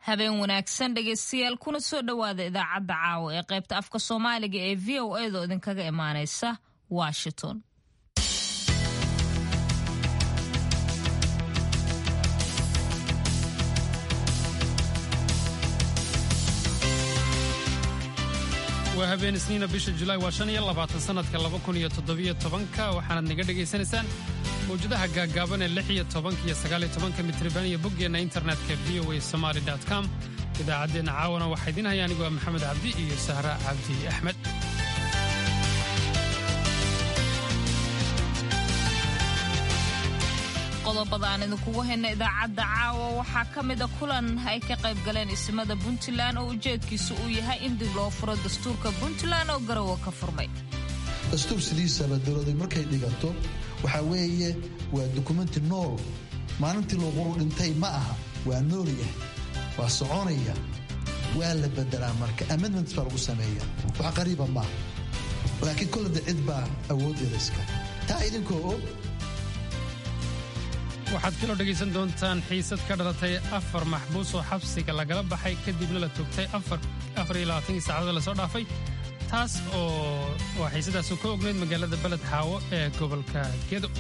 habeen wanaagsan dhegeystayaal kuna soo dhowaada idaacadda caawa ee qaybta afka soomaaliga ee v o edo idinkaga imaaneysa washington waa habeen isniina bisha julaay waa shan iyo labaatan sanadka laba kun iyo toddobiyo tobanka waxaanaad naga dhegaysanaysaan mawjadaha gaaggaaban ee lix iyo tobanka iyo sagaaliyo tobanka mitriban iyo boggeenna internetka v o a somaali com idaacaddeenna caawana waxaa idiin haya anigu waa maxamed cabdi iyo sahra cabdi axmed qodobada aan idinkugu hayna idaacadda caawa waxaa ka mida kulan ay ka qayb galeen isimada puntland oo ujeedkiisu uu yahay in dib loo furo dastuurka puntland oo garowa ka furmay dastuur sidiisaba dowladu markay dhigato waxaa weeye waa dukumenti nool maalintii luuquru dhintay ma aha waa nooliyah waa soconaya waa la bedelaa marka amendments baa lagu sameeya wax qariiba maaha laakiin kollada cid baa awooddeeda iska taa idinkoo og waxaad kaloo dhegaysan doontaan xiisad ka dhalatay afar maxbuus oo xabsiga lagala baxay kadibna la togtay afariyolabaatanki saacadoo lasoo dhaafay taas oo waa xiisadaasu ka ognayd magaalada beled xaawo ee gobolka gedo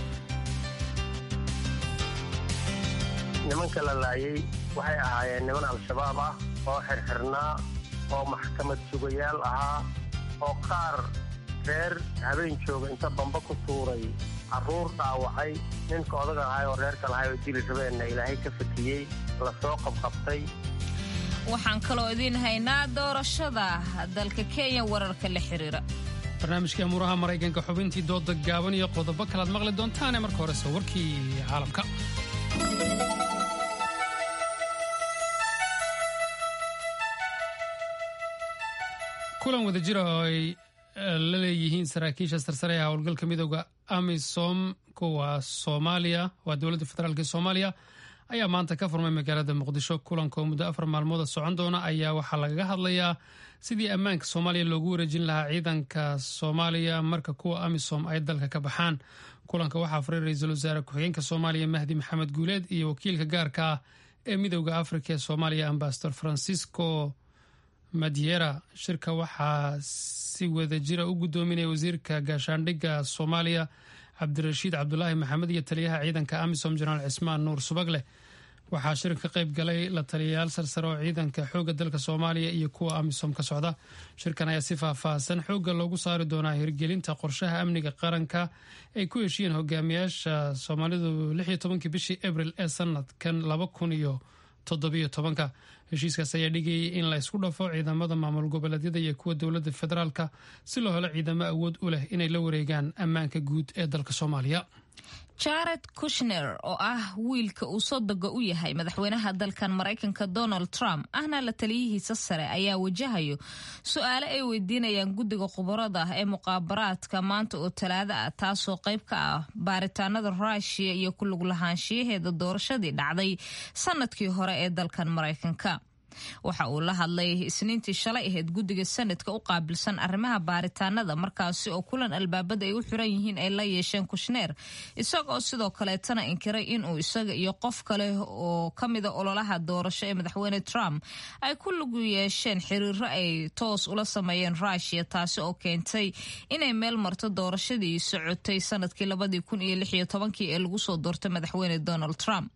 nimanka la laayay waxay ahaayeen niman al-shabaab ah oo xirxirnaa oo maxkamad sugayaal ahaa oo qaar reer habeen jooga inta bamba ku tuuray carruur dhaawacay ninka odaga ahay oo reerka lahay oo dili rabeenna ilaahay ka fakiyey la soo qabqabtay waxaan kaloo idiin haynaa doorashada dalka kenya wararka la xiriira barnaamijkii amuuraha maraykanka xubintii dooda gaaban iyo qodobo kalaad maqli doontaane marka horese warkii caalamka kulan wada jira oo ay la leeyihiin saraakiisha sarsare ee howlgalka midooda amisom kuwa soomaaliya waa dowladda federaalk soomaaliya ayaa maanta ka furmay magaalada muqdisho kulanka oo muddo afar maalmooda socon doona ayaa waxaa lagaga hadlayaa sidii ammaanka soomaaliya loogu wareejin lahaa ciidanka soomaaliya marka kuwa amisom ay dalka ka baxaan kulanka waxaa furay ra-iisul wasaare ku-xigeenka soomaaliya mahdi maxamed guuleed iyo wakiilka gaarka ah ee midooda afrika ee soomaaliya ambasador francisco madiera shirka waxaa si wada jira u gudoominaya wasiirka gaashaandhigga soomaaliya cabdirashiid cabdulaahi maxamed iyo taliyaha ciidanka amisom jenaraal cismaan nuur subagleh waxaa shirka ka qayb galay la taliyayaal sarsare oo ciidanka xoogga dalka soomaaliya iyo kuwa amisom ka socda shirkan ayaa si faahfaahsan xoogga loogu saari doonaa hirgelinta qorshaha amniga qaranka ay ku heshiyeen hogaamiyaasha soomaalidu lix iyo tobankii bishii abril ee sanadkan laba kun iyo toddobiyo tobanka heshiiskaas ayaa dhigayay in la isku dhafo ciidamada maamul goboleedyada iyo kuwa dowladda federaalka si loo helo ciidamo awood u leh inay la wareegaan ammaanka guud ee dalka soomaaliya jared kushner oo ah wiilka uu sodoga u yahay madaxweynaha dalkan maraykanka donald trump ahna la taliyihiisa sare ayaa wajahayo su-aale ay weydiinayaan guddiga khubarada ee muqaabaraadka maanta oo talaado ah taasoo qayb ka ah baaritaanada ruushiya iyo ku lug lahaanshiyaheeda doorashadii dhacday sanadkii hore ee dalkan maraykanka waxa uu la hadlay isniintii shalay ahayd guddiga sanadka u qaabilsan arrimaha baaritaanada markaasi oo kulan albaabada ay u xiran yihiin ay la yeesheen kushneer isagoo sidoo kaleetana inkiray inuu isaga iyo qof kale oo ka mida ololaha doorasho ee madaxweyne trump ay ku lug yeesheen xiriiro ay toos ula sameeyeen ruushiya taasi oo keentay inay meel marto doorashadii socotay sanadkii labadii kun iyo lix iyo tobankii ee lagu soo doortay madaxweyne donald trump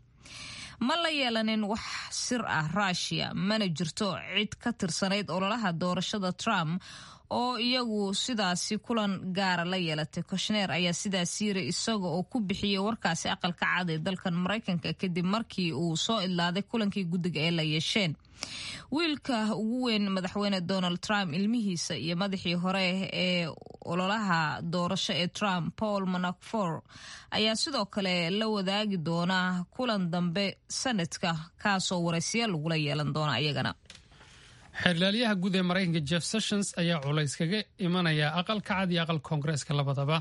ma la yeelanin wax sir ah ruushiya mana jirto cid ka tirsanayd ololaha doorashada trump oo iyagu sidaasi kulan gaara la yeelatay koshneer ayaa sidaas yiri isaga oo ku bixiyey warkaasi aqalka cad ee dalkan maraykanka kadib markii uu soo idlaaday kulankii guddiga ee la yeesheen wiilka ugu weyn madaxweyne donald trump ilmihiisa iyo madaxii hore ee ololaha doorasho ee trump paul manafor ayaa sidoo kale la wadaagi doona kulan dambe sanadka kaasoo waraysiya lagula yeelan doona iyagana xeerlaalyaha guud ee maraykanka jeff sessions ayaa culays kaga imanaya aqalka cad iyo aqal koongareeska labadaba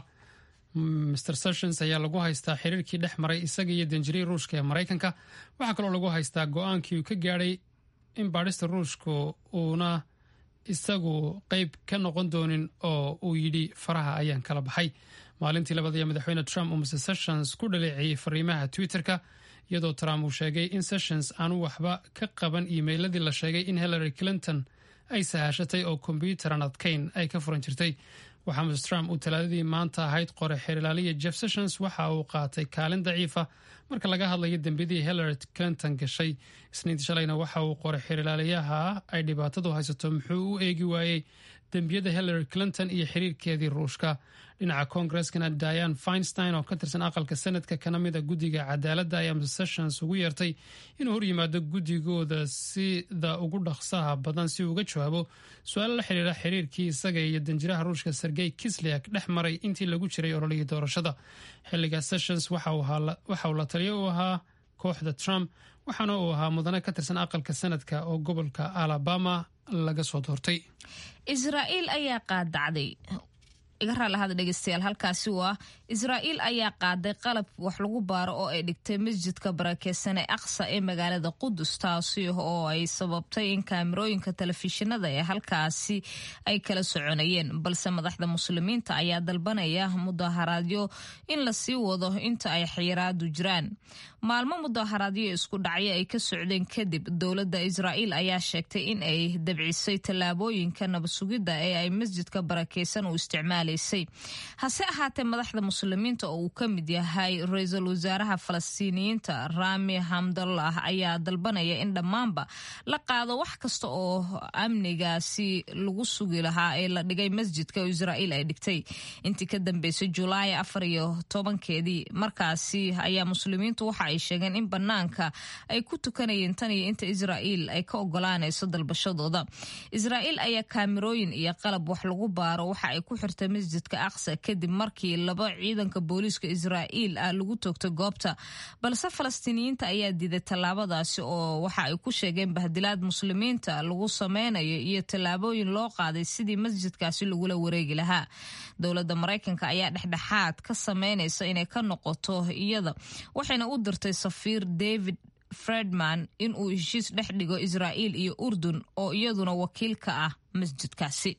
mr sessions ayaa lagu haystaa xiriirkii dhex maray isaga iyo danjiriya ruushka ee maraykanka waxaa kaloo lagu haystaa go-aankii uu ka gaadhay in baadhista ruushka uuna isagu qeyb ka noqon doonin oo uu yidhi faraha ayaan kala baxay maalintii labadaya madaxweyne trump uu mr sessions ku dhaleeceeyey fariimaha twitter-ka iyadoo trump uu sheegay in sessions aanu waxba ka qaban iimeyladii la sheegay in hillary clinton ay sahashatay oo kombyuuteran adkayn ay ka furan jirtay waxaa mr trump uu talaadadii maanta ahayd qore xeerilaaliya jeff sessions waxa uu qaatay kaalin daciifa marka laga hadlayo dembiyadii hillary clinton gashay isniinta shalayna waxa uu qoray xeerilaaliyaha ay dhibaatadu haysato muxuu u eegi waayey dembiyada hillary clinton iyo xiriirkeedii ruushka dhinaca kongareskana diane feinstein oo ka tirsan aqalka senadka kana mid a guddiga cadaaladda ayaa mr sessions ugu yeertay inuu hor yimaado guddigooda sida ugu dhaqsaha badan si uu uga jawaabo su-aalo la xiriira xiriirkii isaga iyo danjiraha ruushka sergey kisliak dhex maray intii lagu jiray ololihii doorashada xilliga sessions waxa uu la taliyo u ahaa kooxda trump waxaana uu ahaa mudane ka tirsan aqalka senadka oo gobolka alabama laga soo doortay israa'iil ayaa qaadacday iga raallahada dhegeystayaal halkaasi waa israa'iil ayaa qaaday qalab wax lagu baaro oo ay dhigtay masjidka barakeysan ee aqsa ee magaalada qudus taasi oo ay sababtay in kaamirooyinka telefishinada ee halkaasi ay kala soconayeen balse madaxda muslimiinta ayaa dalbanaya mudaharaadyo in lasii wado inta ay xiyiraadu jiraan maalmo mudaharaadyo isku dhacyo ay ka socdeen kadib dowladda israa'iil ayaa sheegtay in ay dabcisay tallaabooyinka nabadsugidda ee ay masjidka barakeysan u isticmaalaysay hase ahaatee madaxda muslimiinta oo uu ka mid yahay ra-iisul wasaaraha falastiiniyiinta rami hamdallah ayaa dalbanaya in dhammaanba la qaado wax kasta oo amnigaasi lagu sugi lahaa ee la dhigay masjidka oo israa'iil ay dhigtay intii ka dambeysay julaay afar iyo tobankeedii markaasi ayaa muslimiintu waxa ay sheegeen in banaanka ay ku tukanayeen tan iyo inta israa'iil ay ka ogolaanayso dalbashadooda israa'iil ayaa kaamirooyin iyo qalab wax lagu baaro waxa ay ku xirtay masjidka aqsa kadib markii laba ciidanka booliiska israa'iil ah lagu toogtay goobta balse falastiiniyiinta ayaa diiday tallaabadaasi oo waxa ay ku sheegeen bahdilaad muslimiinta lagu sameynayo iyo tallaabooyin loo qaaday sidii masjidkaasi lagula wareegi lahaa dowladda maraykanka ayaa dhexdhexaad ka sameynaysa inay ka noqoto iyada waxayna u dirtay safiir david fredman in uu heshiis dhex dhigo israa'iil iyo urdun oo iyaduna wakiil ka ah masjidkaasi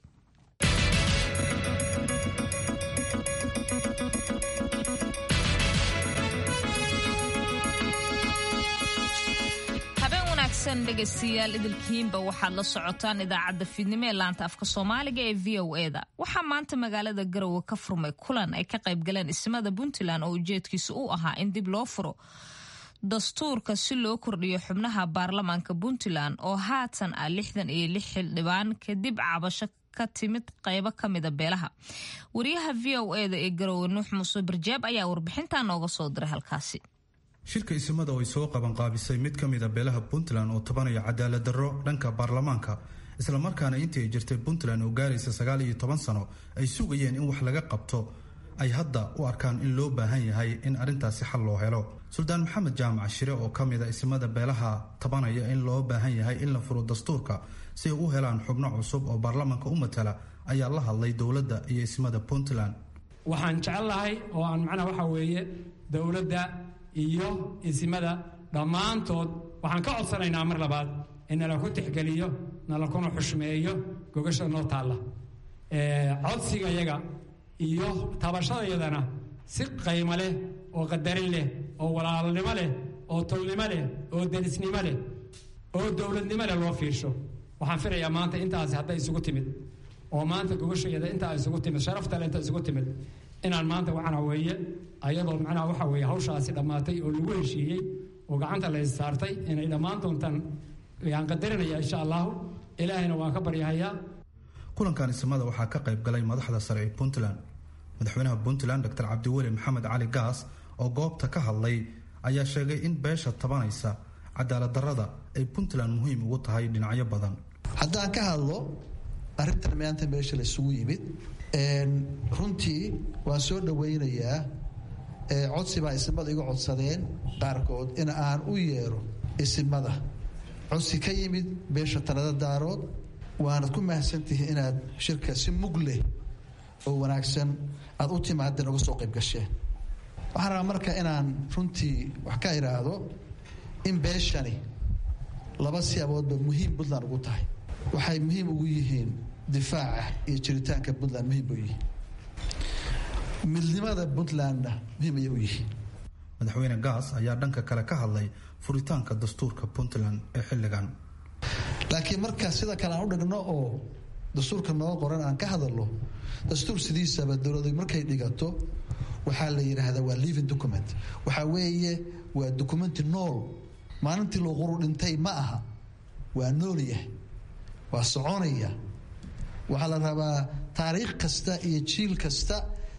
dhegeystayaal idilkiinba waxaad la socotaan idaacadda fiidnimo ee laanta afka soomaaliga ee v o eda waxaa maanta magaalada garowe ka furmay kulan ay ka qaybgaleen ismada puntland oo ujeedkiisa u ahaa in dib loo furo dastuurka si loo kordhiyo xubnaha baarlamaanka puntland oo haatan ah lixdan iyo lix xildhibaan kadib cabasho ka timid qaybo ka mida beelaha wariyaha v o eda ee garowe nuux muuse barjaab ayaa warbixintaa nooga soo diray halkaasi shirka isimada oo ay soo qabanqaabisay mid ka mid a beelaha puntland oo tabanaya cadaalad darro dhanka baarlamaanka islamarkaana intii ay jirtay puntland oo gaaraysa sagaal iyo toban sano ay sugayeen in wax laga qabto ay hadda u arkaan in loo baahan yahay in arrintaasi xal loo helo suldaan maxamed jaamac shire oo ka mid a isimada beelaha tabanaya in loo baahan yahay in la furo dastuurka si ay u helaan xubno cusub oo baarlamaanka u matala ayaa la hadlay dowladda iyo isimada puntland waxaan jecellahay oo aan macnaha waxa weeye dowladda iyo isimada dhammaantood waxaan ka codsanaynaa mar labaad in nala ku tixgeliyo nalakuna xushmeeyo gogasha noo taalla codsigayaga iyo tabashadayadana si qaymo leh oo qadarin leh oo walaalnimo leh oo tolnimo leh oo derisnimo leh oo dowladnimo leh loo fiirsho waxaan filayaa maanta intaasi hadday isugu timid oo maanta gogashayada intaa isugu timid sharaftale inta isugu timid inaan maanta waxaan weeye ayadoo macnaha waxa weeye hawshaasi dhammaatay oo lagu heshiiyey oo gacanta la issaartay inay dhammaan doontaan yaan qadarinaya insha allahu ilaahayna waan ka baryahayaa kulankan isimada waxaa ka qayb galay madaxda sare ee puntland madaxweynaha puntland doctor cabdiweli maxamed cali gaas oo goobta ka hadlay ayaa sheegay in beesha tabanaysa cadaalad darrada ay puntland muhiim ugu tahay dhinacyo badan haddaan ka hadlo arrintan maanta meesha la isugu yimid runtii waan soo dhowaynayaa codsi baa isimada iga codsadeen qaarkood in aan u yeero isimada codsi ka yimid beesha talada daarood waanad ku mahadsantihiin inaad shirka si mug leh oo wanaagsan aada u timaadeen uga soo qayb gasheen waxaan rabaa marka inaan runtii wax ka idhaahdo in beeshani laba siyaaboodba muhiim puntland ugu tahay waxay muhiim ugu yihiin difaaca iyo jiritaanka puntland muhiim u yihiin midnimada puntlandna muhiim ayay u yihiin madaxweyne gaas ayaa dhanka kale ka hadlay furitaanka dastuurka puntland ee xilligan laakiin marka sida kale aan u dhigno oo dastuurka noo qoran aan ka hadalno dastuur sidiisaba dowladu markay dhigato waxaa la yidhaahdaa waa living document waxaa weeye waa documenti nool maalintii loo quru dhintay ma aha waa noolyahay waa soconaya waxaa la rabaa taariikh kasta iyo jiil kasta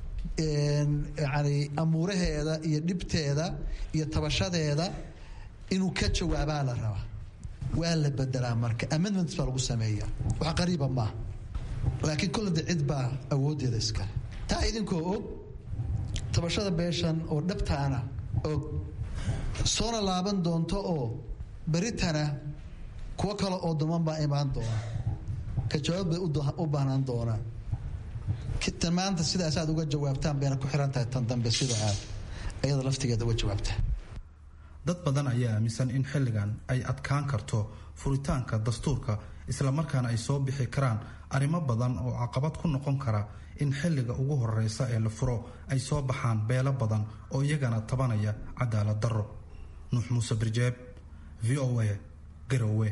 yani amuuraheeda iyo dhibteeda iyo tabashadeeda inuu ka jawaabaa la rabaa waa la bedelaa marka amendments baa lagu sameeya wax qariiba maaha laakiin kollada cid baa awoodeeda iskale taa idinkoo og tabashada beeshan oo dhabtaana og soona laaban doonto oo beritana kuwo kale oo duman baa imaan doona ka jawaab bay u baahnaan doonaan tan maanta sidaas aad uga jawaabtaan bayna ku xiran tahay tan dambe sida aad ayada laftigeeda uga jawaabtaan dad badan ayaa aaminsan in xilligan ay adkaan karto furitaanka dastuurka islamarkaana ay soo bixi karaan arrimo badan oo caqabad ku noqon kara in xilliga ugu horeysa ee la furo ay soo baxaan beelo badan oo iyagana tabanaya cadaalad darro nuux muuse birjeeb v o a garowe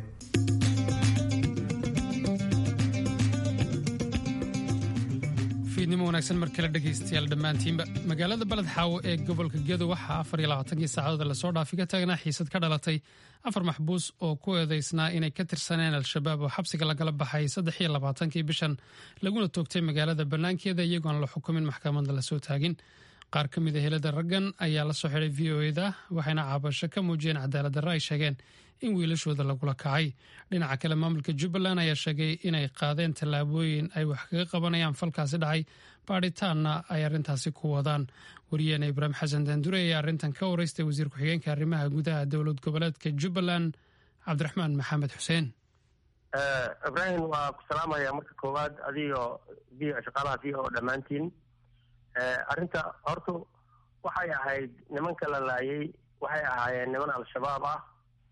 fiidnimo wanaagsan mar kale dhegaystayaal dhammaantiinba magaalada baled xaawo ee gobolka gedo waxaa afar iyo labaatankii saacadood lasoo dhaafi ka taagnaa xiisad ka dhalatay afar maxbuus oo ku eedeysnaa inay ka tirsaneen al-shabaab oo xabsiga lagala baxay saddex iyo labaatankii bishan laguna toogtay magaalada bannaankeeda iyagoon la xukumin maxkamadda lasoo taagin qaar ka mid a helada raggan ayaa la soo xidhay v o eda waxayna caabasho ka muujiyeen cadaalad darro ay sheegeen in wiilashooda lagula kacay dhinaca kale maamulka jubbaland ayaa sheegay inay qaadeen tallaabooyin ay wax kaga qabanayaan falkaasi dhacay baadhitaanna ay arrintaasi ku wadaan wariyeena ibraahim xasan daandure ayaa arrintan ka wareystay wasiir ku-xigeenka arrimaha gudaha dowlad goboleedka jubbaland cabdiraxmaan maxamed xuseen ibraahim waa ku salaamaya marka koowaad adigoo shaqaalaha v o dhammaantiin arrinta horta waxay ahayd nimanka la laayay waxay ahaayeen niman al-shabaab ah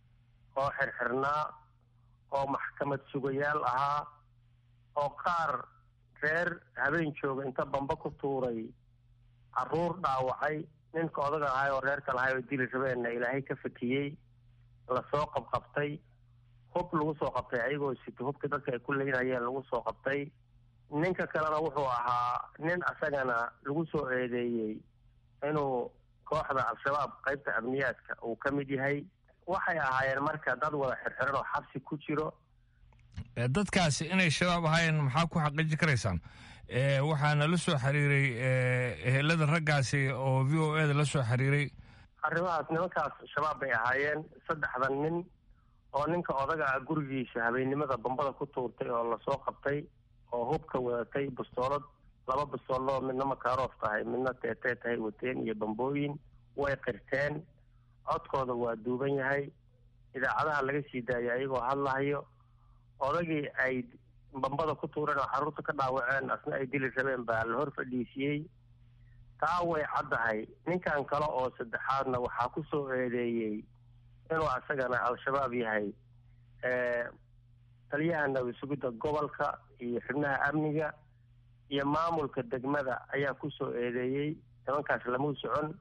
oo xirxirnaa oo maxkamad sugayaal ahaa oo qaar reer habeen jooga inta bamba ku tuuray caruur dhaawacay ninka odaga ahay oo reerka lahay oo dili rabeenna ilaahay ka fakiyey lasoo qabqabtay hub lagu soo qabtay ayagoo sito hubka dadka ay ku leynayeen lagu soo qabtay ninka kalena wuxuu ahaa nin asagana lagu soo eedeeyey inuu kooxda al-shabaab qaybta amniyaadka uu ka mid yahay waxay ahaayeen marka dad wada xirxiran oo xabsi ku jiro dadkaasi inay shabaab ahaayeen maxaa ku xaqiiji karaysaan waxaana la soo xiriiray ehelada raggaasi oo v o eda la soo xiriiray arrimahaas nimankaas shabaab bay ahaayeen saddexdan nin oo ninka odaga ah gurigiisa habeennimada bambada ku tuurtay oo lasoo qabtay oo hubka wadatay bastoolad laba bastooloo midna makaroof tahay midna teetee tahay wateen iyo bambooyin way qirteen codkooda waa duuban yahay idaacadaha laga sii daayay ayagoo hadlahayo odagii ay bambada ku tuureen oo xaruurta ka dhaawaceen asna ay dili rabeen baa la hor fadhiisiyey taa way caddahay ninkan kale oo saddexaadna waxaa ku soo eedeeyey inuu asagana al-shabaab yahay taliyaha nabad sugidda gobolka iyo xubnaha amniga iyo maamulka degmada ayaa ku soo eedeeyey nimankaas lamuu socon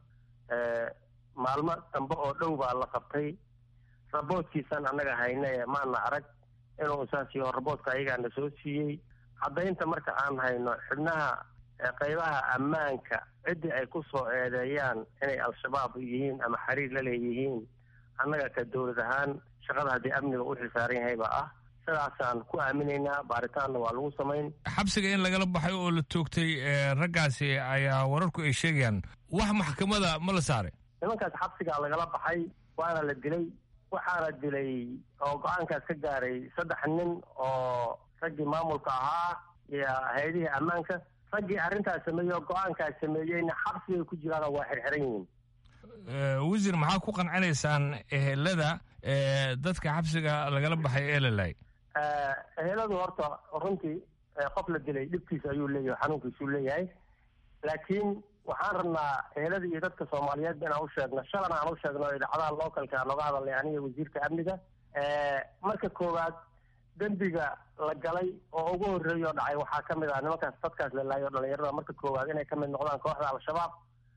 maalmo dambe oo dhow baa la qabtay raboodkiisaan annaga hayne maana arag inuu saas yaho raboodka ayagaana soo siiyey caddaynta marka aan hayno xubnaha qaybaha ammaanka ciddii ay ku soo eedeeyaan inay al-shabaab yihiin ama xiriir la leeyihiin annaga ka dowlad ahaan shaqada haddii amniga u xilsaaran yahay baa ah sidaasaan ku aaminaynaa baaritaanna waa lagu samayn xabsiga in lagala baxay oo la toogtay raggaasi ayaa wararku ay sheegayaan wax maxkamada ma la saaray nimankaas xabsigaa lagala baxay waana la dilay waxaana dilay oo go-aankaas ka gaaray saddex nin oo raggii maamulka ahaa iyo hay-adihii ammaanka raggii arrintaas sameeyey oo go-aankaas sameeyeyna xabsigay ku jiraanoo waa xirxiran yihiin wasiir maxaa ku qancinaysaan ehelada dadka xabsiga lagala baxay ee la laayay eheladu horta runtii qof la dilay dhibkiisa ayuu leeyahay xanuunkiisuu leeyahay laakiin waxaan rabnaa ehelada iyo dadka soomaaliyeed inaan u sheegno shalan aan u sheegno idaacadaha localka nooga hadalnay aniga wasiirka amniga marka koowaad dembiga la galay oo ugu horreeya oo dhacay waxaa ka mid ah nimankaas dadkaas la laayay oo dhalinyarada marka koowaad inay ka mid noqdaan kooxda al-shabaab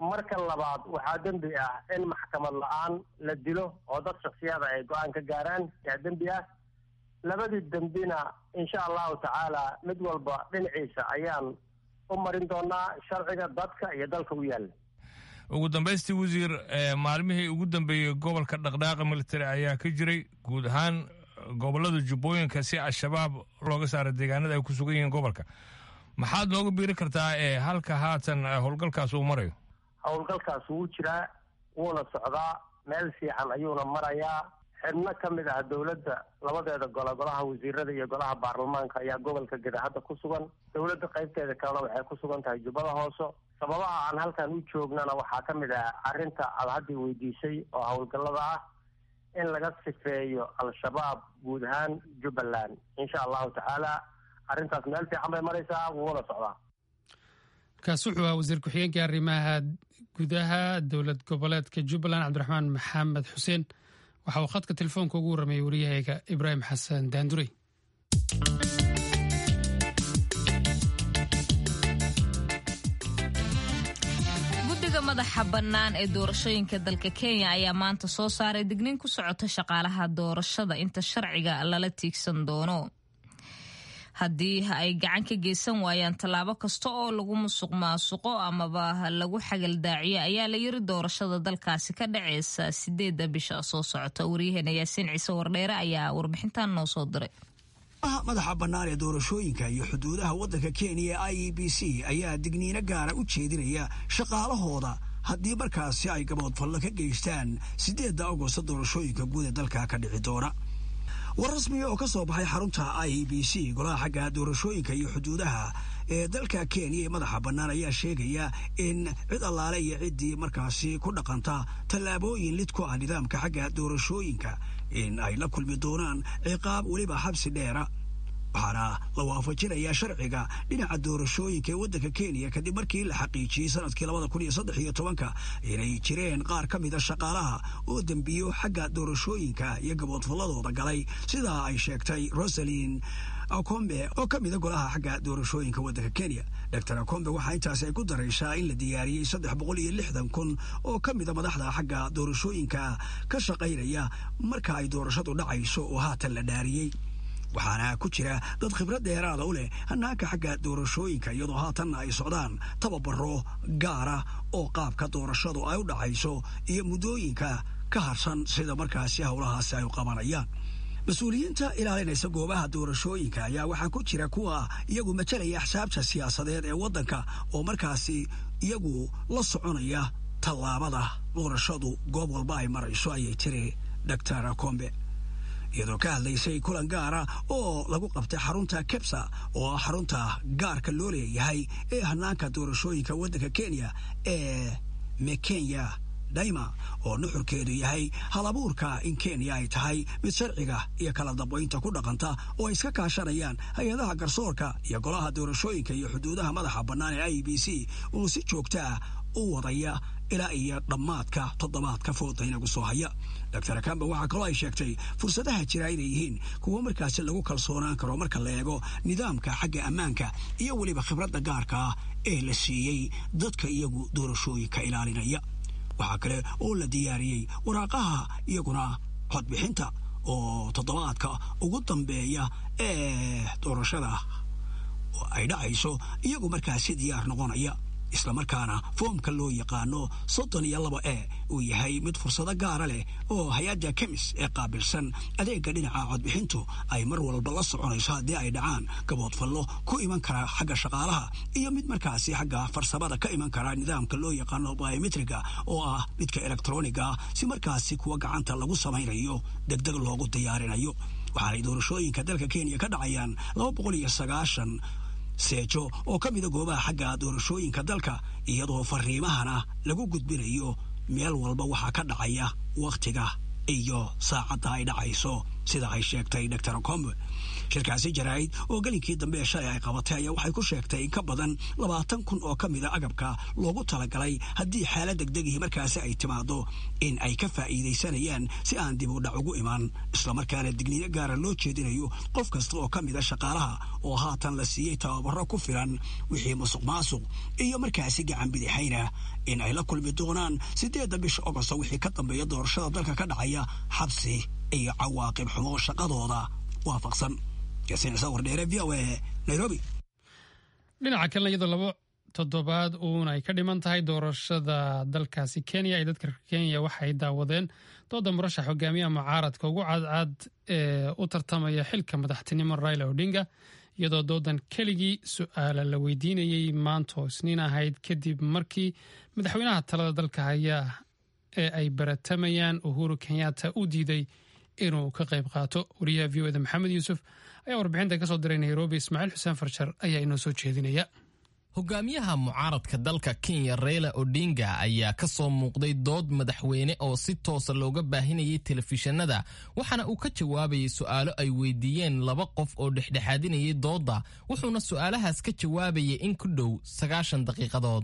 marka labaad waxaa dembi ah in maxkamad la-aan la dilo oo dad shaksiyada ay go-aan ka gaaraan yaa dembi ah labadii dembina insha allahu tacaala mid walba dhinaciisa ayaan u marin doonaa sharciga dadka iyo dalka u yaalla ugu dambaystii wasiir maalmihii ugu dambeeyey gobolka dhaqdhaaqa military ayaa ka jiray guud ahaan gobolada jubbooyinka si al-shabaab looga saara deegaanada ay ku sugan yihiin gobolka maxaad nooga biiri kartaa ee halka haatan howlgalkaas uu marayo howlgalkaas wuu jiraa wuuna socdaa meel fiican ayuuna marayaa xibno ka mid ah dowladda labadeeda gole golaha wasiirada iyo golaha baarlamaanka ayaa gobolka geda hadda ku sugan dowladda qaybteeda kalena waxay ku sugan tahay jubbada hoose sababaha aan halkan u joognana waxaa ka mid ah arrinta aad haddii weydiisay oo howlgallada ah in laga sifeeyo al-shabaab guud ahaan jubbaland insha allahu tacaala arrintaas meel fiican bay maraysaa wuuna socdaa kaas wuxuu ahaa wasiir ku-xigeenka arrimaha gudaha dowlad goboleedka jubbaland cabdiraxmaan maxamed xuseen waxa uu khadka telefoonka ugu warramayay wariyahayga ibraahim xasan daandurey guddiga madaxa bannaan ee doorashooyinka dalka kenya ayaa maanta soo saaray digniin ku socota shaqaalaha doorashada inta sharciga lala tiigsan doono haddii ay gacan ka geysan waayaan tallaabo kasta oo lagu musuq maasuqo amaba lagu xagaldaaciyo ayaa la yiri doorashada dalkaasi ka dhaceysa sideedda bisha soo socota waryaheena yaasiin ciise wardheere ayaa warbixintan noo soo diray madaxa bannaan ee doorashooyinka iyo xuduudaha waddanka kenya ee i e b c ayaa digniino gaara u jeedinaya shaqaalahooda haddii markaasi ay gaboodfallo ka geystaan siddeedda agosto doorashooyinka guud ee dalka ka dhici doona war rasmiya oo ka soo baxay xarunta i e b c golaha xagga doorashooyinka iyo xuduudaha ee dalka kenya ee madaxa bannaan ayaa sheegaya in cid allaale iyo ciddii markaasi ku dhaqanta tallaabooyin lid ku ah nidaamka xagga doorashooyinka in ay la kulmi doonaan ciqaab weliba xabsi dheera waxaana la waafajinayaa sharciga dhinaca doorashooyinka ee waddanka kenya kadib markii la xaqiijiyey sanadkii labada kun iyo saddex iyo tobanka inay jireen qaar ka mida shaqaalaha oo dembiyo xagga doorashooyinka iyo gaboodfalladooda galay sidaa ay sheegtay rosalin akombe oo ka mida golaha xagga doorashooyinka waddanka kenya doctor akombe waxaa intaasi ay ku daraysaa in la diyaariyey saddex boqol iyo lixdan kun oo ka mida madaxda xagga doorashooyinka ka shaqaynaya marka ay doorashadu dhacayso oo haatan la dhaariyey waxaana ku jira dad khibrad dheeraada u leh hanaanka xagga doorashooyinka iyadoo haatanna ay socdaan tababaro gaara oo qaabka doorashadu ay u dhacayso iyo muddooyinka ka harsan sida markaasi howlahaasi ay u qabanayaan mas-uuliyiinta ilaalinaysa goobaha doorashooyinka ayaa waxaa ku jira kuwa iyagu matalaya axsaabta siyaasadeed ee waddanka oo markaasi iyagu la soconaya tallaabada doorashadu goob walba ay marayso ayay tiri doctor akombe iyadoo ka hadlaysay kulan gaara oo lagu qabtay xarunta kebsa oo ah xarunta gaarka loo leeyahay ee hanaanka doorashooyinka waddanka kenya ee mekenya daima oo nuxurkeedu yahay halabuurka in kenya ay tahay mid sharciga iyo kala dambaynta ku dhaqanta oo ay iska kaashanayaan hay-adaha garsoorka iyo golaha doorashooyinka iyo xuduudaha madaxa bannaan ee i b c uu si joogta ah u wadaya ilaa iyo dhammaadka toddobaadka fooda inagu soo haya doctor akamba waxaa kaloo ay sheegtay fursadaha jira inay yihiin kuwo markaasi lagu kalsoonaan karo marka la eego nidaamka xagga ammaanka iyo weliba khibradda gaarka ah ee la siiyey dadka iyagu doorashooyinka ilaalinaya waxaa kale oo la diyaariyey waraaqaha iyaguna codbixinta oo toddobaadka ugu dambeeya ee doorashada ay dhacayso iyagu markaasi diyaar noqonaya islamarkaana foomka loo yaqaano soddon iyo laba e uu yahay mid fursado gaara leh oo hay-adda kemis ee qaabilsan adeegga dhinaca codbixintu ay mar walba la soconayso haddii ay dhacaan gaboodfallo ku iman kara xagga shaqaalaha iyo mid markaasi xagga farsamada ka iman kara nidaamka loo yaqaano biometriga oo ah midka elektroniga ah si markaasi kuwa gacanta lagu samaynayo degdeg loogu diyaarinayo waxaanay doorashooyinka dalka kenya ka dhacayaan laba boqol iyo sagaashan seejo oo ka mida goobaha xagga doorashooyinka dalka iyadoo fariimahana lagu gudbinayo meel walba waxaa ka dhacaya wakhtiga iyo saacadda ay dhacayso sida ay sheegtay dor combe shirkaasi jaraa'id oo gelinkii dambe ee shalay ay qabatay ayaa waxay ku sheegtay in ka badan labaatan kun oo ka mida agabka loogu talagalay haddii xaalad degdegihii markaasi ay timaado in ay ka faa'iidaysanayaan si aan dib u dhac ugu iman islamarkaana digniino gaara loo jeedinayo qof kasta oo ka mida shaqaalaha oo haatan la siiyey tababaro ku filan wixii musuq maasuq iyo markaasi gacan bidixayna in ay la kulmi doonaan siddeedda bisha ogosto wixii ka dambeeya doorashada dalka ka dhacaya xabsi iyo cawaaqib xumo shaqadooda waafaqsan dhinaca kalena iyadoo laba toddobaad uun ay ka dhiman tahay doorashada dalkaasi kenya ee dadka kenya waxay daawadeen dooda murashax hogaamiyaha mucaaradka ugu cadcad ee u tartamaya xilka madaxtinimo raila odinga iyadoo doodan keligii su-aala la weydiinayey maanto isniin ahayd kadib markii madaxweynaha talada dalka haya ee ay baratamayaan uhuru kenyatta u diiday inuu ka qayb qaato wariyaha v o da maxamed yuusuf ayaa warbixinta ka soo diray nairobi ismaaciil xuseen farjar ayaa inoo soo jeedinaya hogaamiyaha mucaaradka dalka kenya reila odinga ayaa ka soo muuqday dood madaxweyne oo si toosa looga baahinayay telefishinada waxaana uu ka jawaabayay su'aalo ay weydiiyeen laba qof oo dhexdhexaadinayay doodda wuxuuna su'aalahaas ka jawaabayay in ku dhow sagaashan daqiiqadood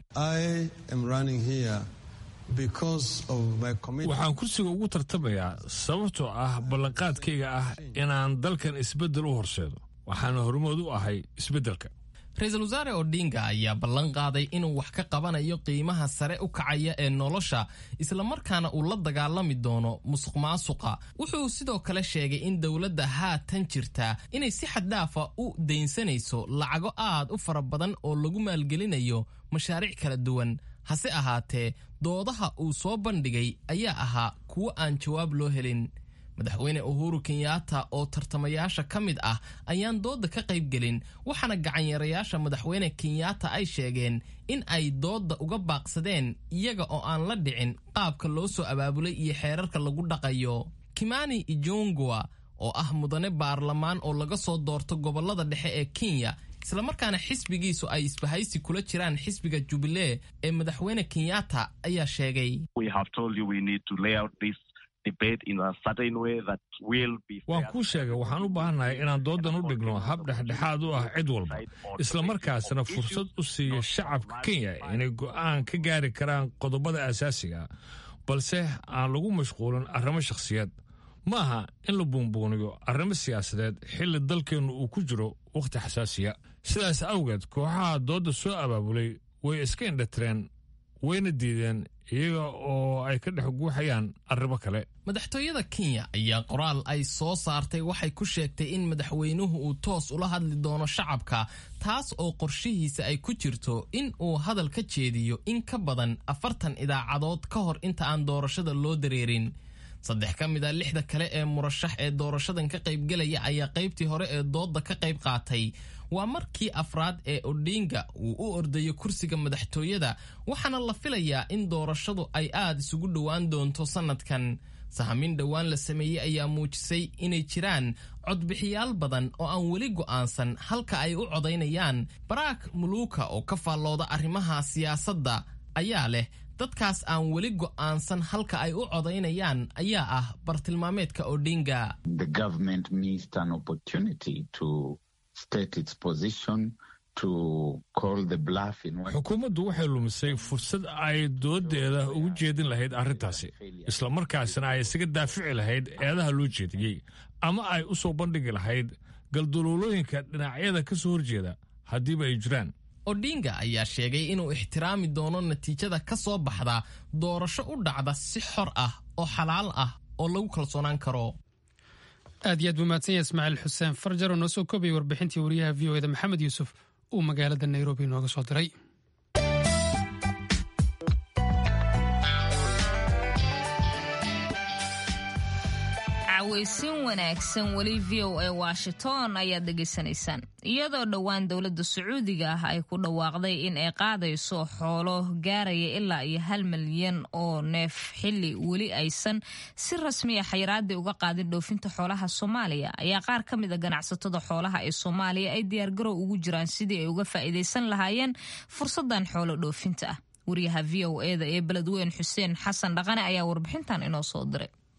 waxaan kursiga ugu tartamayaa sababtoo ah ballanqaadkayga ah inaan dalkan isbeddel u horseedo waxaana hormood u ahay isbeddelka ra-iisul wasaare odinga ayaa ballan qaaday inuu wax ka qabanayo qiimaha sare u kacaya ee nolosha islamarkaana uu la dagaalami doono musuq maasuqa wuxuu sidoo kale sheegay in dowladda haatan jirta inay si xaddhaafa u daynsanayso lacago aad u fara badan oo lagu maalgelinayo mashaariic kala duwan hase ahaatee doodaha uu soo bandhigay ayaa ahaa kuwo aan jawaab loo helin madaxweyne uhuru kenyatta oo tartamayaasha ka mid ah ayaan doodda ka qaybgelin waxaana gacanyarayaasha madaxweyne kenyatta ay sheegeen in ay doodda uga baaqsadeen iyaga oo aan la dhicin qaabka loo soo abaabulay iyo xeerarka lagu dhaqayo kimani ijongwa oo ah mudane baarlamaan oo laga soo doorto gobollada dhexe ee kenya islamarkaana xisbigiisu ay isbahaysi kula jiraan xisbiga jubilee ee madaxweyne kenyatta ayaa sheegay waan kuu sheegay waxaan u baahannahay inaan doodan u dhigno hab dhexdhexaad u ah cid walba islamarkaasna fursad u siiya shacabka kenya inay go'aan ka gaari karaan qodobada asaasiga balse aan lagu mashquulin arrimo shakhsiyeed ma aha in la buunbuuniyo arrimo siyaasadeed xilli dalkeennu uu ku jiro wakhti xasaasiya sidaas awgeed kooxaha doodda soo abaabulay way iska indhatireen wayna diideen iyaga oo ay ka dhex guuxayaan arrimo kale madaxtooyada kenya ayaa qoraal ay soo saartay waxay ku sheegtay in madaxweynuhu uu toos ula hadli doono shacabka taas oo qorshihiisa ay ku jirto in uu hadal ka jeediyo in ka badan afartan idaacadood ka hor inta aan doorashada loo dareerin saddex ka mid a lixda kale ee murashax ee doorashadan ka qaybgelaya ayaa qaybtii hore ee doodda ka qayb qaatay waa markii afraad ee odinga uu u ordayo kursiga madaxtooyada waxaana la filayaa in doorashadu ay aad isugu dhowaan doonto sannadkan sahamin dhowaan la sameeyey ayaa muujisay inay jiraan codbixiyaal badan oo aan weli go'aansan halka ay u codaynayaan baraak muluuka oo ka faallooda arrimaha siyaasadda ayaa leh dadkaas aan weli go'aansan halka ay u codaynayaan ayaa ah bartilmaameedka odinga xukuumaddu waxay lumisay fursad ay doodeeda ugu jeedin lahayd arrintaasi islamarkaasna ay isaga daafici lahayd eedaha loo jeediyey ama ay u soo bandhigi lahayd galduluulooyinka dhinacyada ka soo horjeeda haddiiba ay jiraan odinga ayaa sheegay inuu ixtiraami doono natiijada ka soo baxda doorasho u dhacda si xor ah oo xalaal ah oo lagu kalsoonaan karo aad iyo aad buu mahadsan yahay ismaaciil xuseen farjar oo noo soo koobaya warbixintii wariyaha v o eda maxamed yuusuf uu magaalada nairobi nooga soo diray weysin wanaagsan weli v o a washington ayaad dhegaysanaysaan iyadoo dhowaan dowladda sacuudiga ah ay ku dhawaaqday in ay qaadayso xoolo gaaraya ilaa iyo hal milyan oo neef xilli weli aysan si rasmiya xayiraadii uga qaadin dhoofinta xoolaha soomaaliya ayaa qaar ka mid a ganacsatada xoolaha ee soomaaliya ay diyaargarow ugu jiraan sidii ay uga faa'iidaysan lahaayeen fursadan xoolo dhoofinta ah wariyaha v o eda ee beledweyn xuseen xasan dhaqane ayaa warbixintan inoo soo diray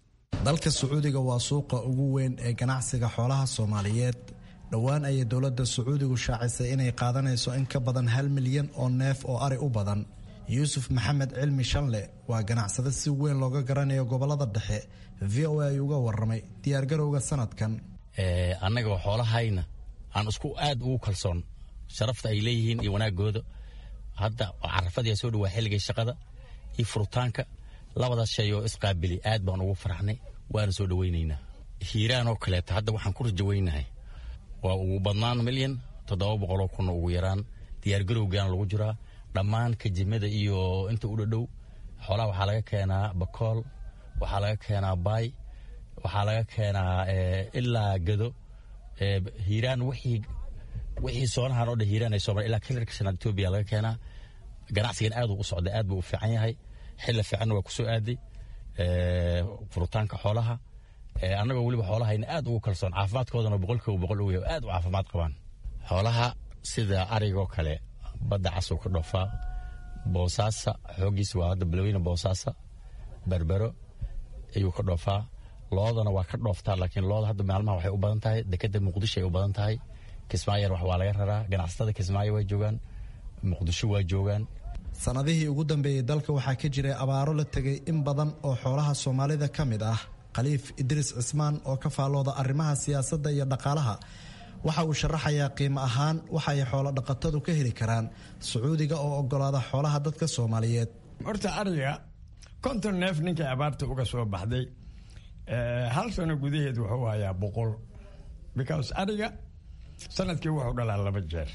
dalka sacuudiga waa suuqa ugu weyn ee ganacsiga xoolaha soomaaliyeed dhowaan ayay dowladda sacuudigu shaacisay inay qaadanayso in ka badan hal milyan oo neef oo ari u badan yuusuf maxamed cilmi shanle waa ganacsade si weyn looga garanayo gobolada dhexe v o a uga waramay diyaargarowga sanadkan annaga xoolahayna aan isku aad ugu kalsoon sharafta ay leeyihiin iyo wanaagooda hadda carafadii soo dhawaa xilligay shaqada iyo furitaanka labadaas shay oo isqaabili aad baan ugu faraxnay waana soo dhawaynaynaa hiiraan oo kaleeta hadda waxaan ku rajawaynahay waa ugu badnaan milyan toddoba boqoloo kun ugu yaraan diyaargarowgaana lagu jiraa dhammaan kajimada iyo inta u dhadhow xoolaha waxaa laga keenaa bakool waxaa laga keenaa baay waxaa laga keenaa ilaa gado hiiraan wixii wixii soonahan oo dhan hiiraan ay soomaaliya ilaa kilarka shanaad etoobiya laga keenaa ganacsigan aad uu u socday aad buu u fiican yahay xilla fiicanna waa ku soo aaday furitaanka xoolaha annagoo weliba xoolahayna aad ugu kalsoon caafimaadkoodana boqolkiiba boqol ugu yahay aad u caafimaad qabaan xoolaha sida arigoo kale badda casuu ka dhoofaa boosaasa xooggiisa waa hadda balweyne boosaasa berbero ayuu ka dhoofaa loodana waa ka dhooftaa laakiin looda hadda maalmaha waxay u badan tahay dekeda muqdisho ay u badan tahay kismaayo wax waa laga raraa ganacsatada kismaayo waa joogaan muqdisho waa joogaan sanadihii ugu dambeeyey dalka waxaa ka jiray abaaro la tegay in badan oo xoolaha soomaalida ka mid ah khaliif idriis cismaan oo ka faallooda arrimaha siyaasadda iyo dhaqaalaha waxa uu sharaxayaa qiimo ahaan waxa ay xoolo dhaqatadu ka heli karaan sacuudiga oo ogolaada xoolaha dadka soomaaliyeed horta ariga konton neef ninkay abaarta uga soo baxday hal sano gudaheed wuxuu hayaa boqol because ariga sanadkii wuxuu dhalaa laba jeer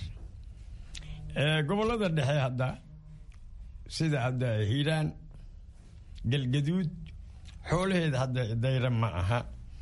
gobolada dhexe hadda sida hadda hiiraan galgaduud xoolaheeda hadda dayra ma aha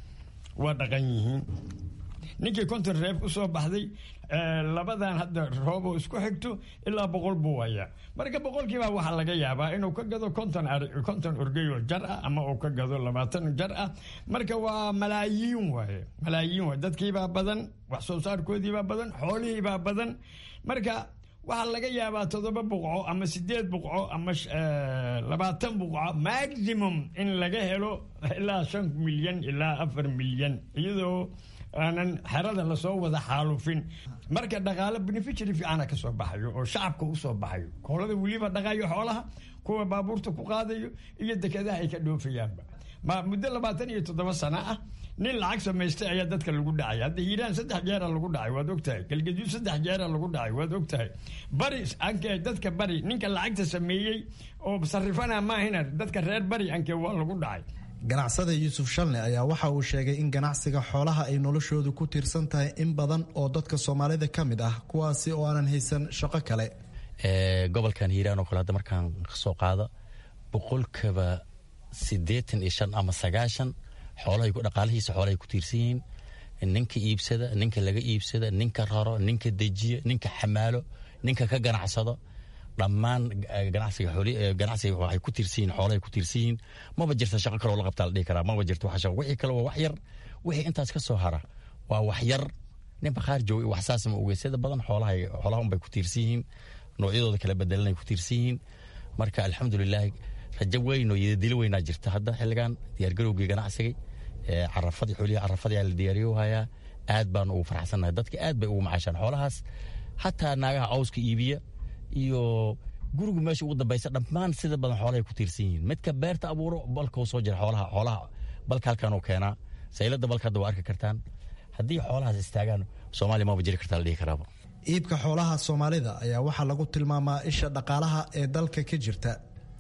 waa dhaqan yihiin ninkii konton reef u soo baxday labadan hadda rooboo isku xigto ilaa boqol buu hayaa marka boqolkiibaa waxaa laga yaabaa inuu ka gado konton konton orgeyoo jar ah ama uu ka gado labaatan jar ah marka waa malaayiin waaye malaayiin waaye dadkiibaa badan wax soo saarkoodiibaa badan xoolihiibaa badan marka waxaa laga yaabaa toddoba buqco ama sideed buqco ama labaatan buqco maximum in laga helo ilaa shan milyan ilaa afar milyan iyadoo aanan xerada lasoo wada xaalufin marka dhaqaale beneficiary fiicana ka soo baxayo oo shacabka u soo baxayo koolada weliba dhaqayo xoolaha kuwa baabuurta ku qaadayo iyo dekedaha ay ka dhoofayaanba ma muddo labaatan iyo toddoba sano ah nin lacag samaystay ayaa dadka lagu dhacay hadda hiiraan saddex jeera lagu dhacay waad ogtahay galgaduud saddex jeera lagu dhacay waad ogtahay bari anke dadka bari ninka lacagta sameeyey oo sarifana maahina dadka reer bari anke waa lagu dhacay ganacsada yuusuf shalne ayaa waxa uu sheegay in ganacsiga xoolaha ay noloshoodu ku tiirsan tahay in badan oo dadka soomaalida ka mid ah kuwaasi oo aanan haysan shaqo kale gobolkan hiiraan oo kale hadda markaan kasoo qaado boqolkiiba siddeetan iyo shan ama sagaashan xoolahay dhaqaalihiisa xoolahay ku tiirsan yihiin ninka iibsada ninka laga iibsada ninka raro ninka dejiya ninka xamaalo ninka ka ganacsado dhammaan ganacsiga ganacsiga waxay ku tiirsan yihiin xoolahay ku tiirsan yihiin maba jirta shaqo kaloo la qabtaa la dhihi karaa maba jirta wax shaqo wixii kale waa wax yar wixii intaas ka soo hara waa wax yar nin bakhaar jooga wax saas ma ogeysada badan xoolaha xoolaha unbay ku tiirsan yihiin noocyadooda kala bedelanay ku tiirsan yihiin marka alxamdulilaahi rajo weyn oo yadadilo weynaa jirta hadda xilligan diyaargarowgii ganacsigay carafadii xoolihii carafadii aa la diyaariyo hayaa aad baan ugu farxsannahay dadka aad bay ugu macaashaan xoolahaas hataa naagaha cawska iibiya iyo gurigu meesha ugu dambaysa dhammaan sida badan xoolahay ku tiirsan yihiin midka beerta abuuro balkau soo jira xoolaha xoolaha balka halkan uu keenaa saylada balka hadda waa arki kartaan haddii xoolahaas istaagaan soomaaliya maba jiri kartaa la dhihi karaaba iibka xoolaha soomaalida ayaa waxaa lagu tilmaamaa isha dhaqaalaha ee dalka ka jirta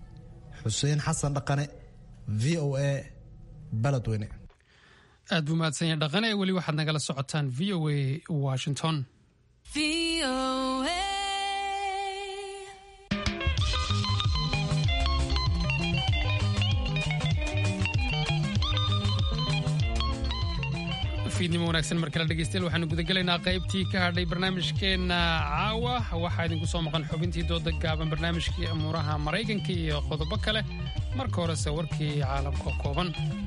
xuseen xasan dhaqane v o a baladweyne aad buu mahadsanya dhaqane weli waxaad nagala socotaan v o a washington fiidnimo wanaagsan mar kale dhegeystayaal waxaanu gudagelaynaa qaybtii ka hadhay barnaamijkeenna caawa waxaa idinku soo maqan xubintii dooda gaaban barnaamijkii amuuraha maraykanka iyo qodobo kale marka horese warkii caalamka kooban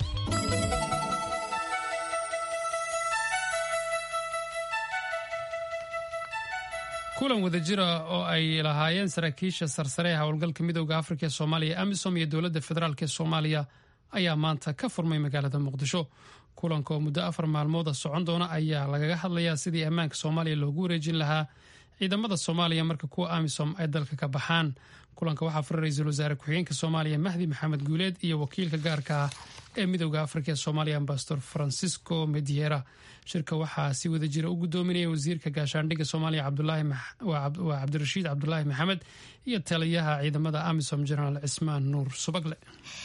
kulan wadajira oo ay lahaayeen saraakiisha sarsare ee howlgalka midooda afrika ee soomaaliya amisom iyo dowladda federaalk ee soomaaliya ayaa maanta ka furmay magaalada muqdisho kulanka oo muddo afar maalmooda socon doona ayaa lagaga hadlayaa sidii ammaanka soomaaliya loogu wareejin lahaa ciidamada soomaaliya marka kuwa amisom ay dalka ka baxaan kulanka waxaa furay ra-iisul wasaare ku-xigeenka soomaaliya mahdi maxamed guuleed iyo wakiilka gaarka ah ee midooda afrika ee soomaaliya ambasador francisco mediera shirka waxaa si wada jira u gudoominaya wasiirka gaashaandhigga soomaaliya waa cabdirashiid cabdulaahi maxamed iyo taliyaha ciidamada amisom jenaraal cismaan nuur subagle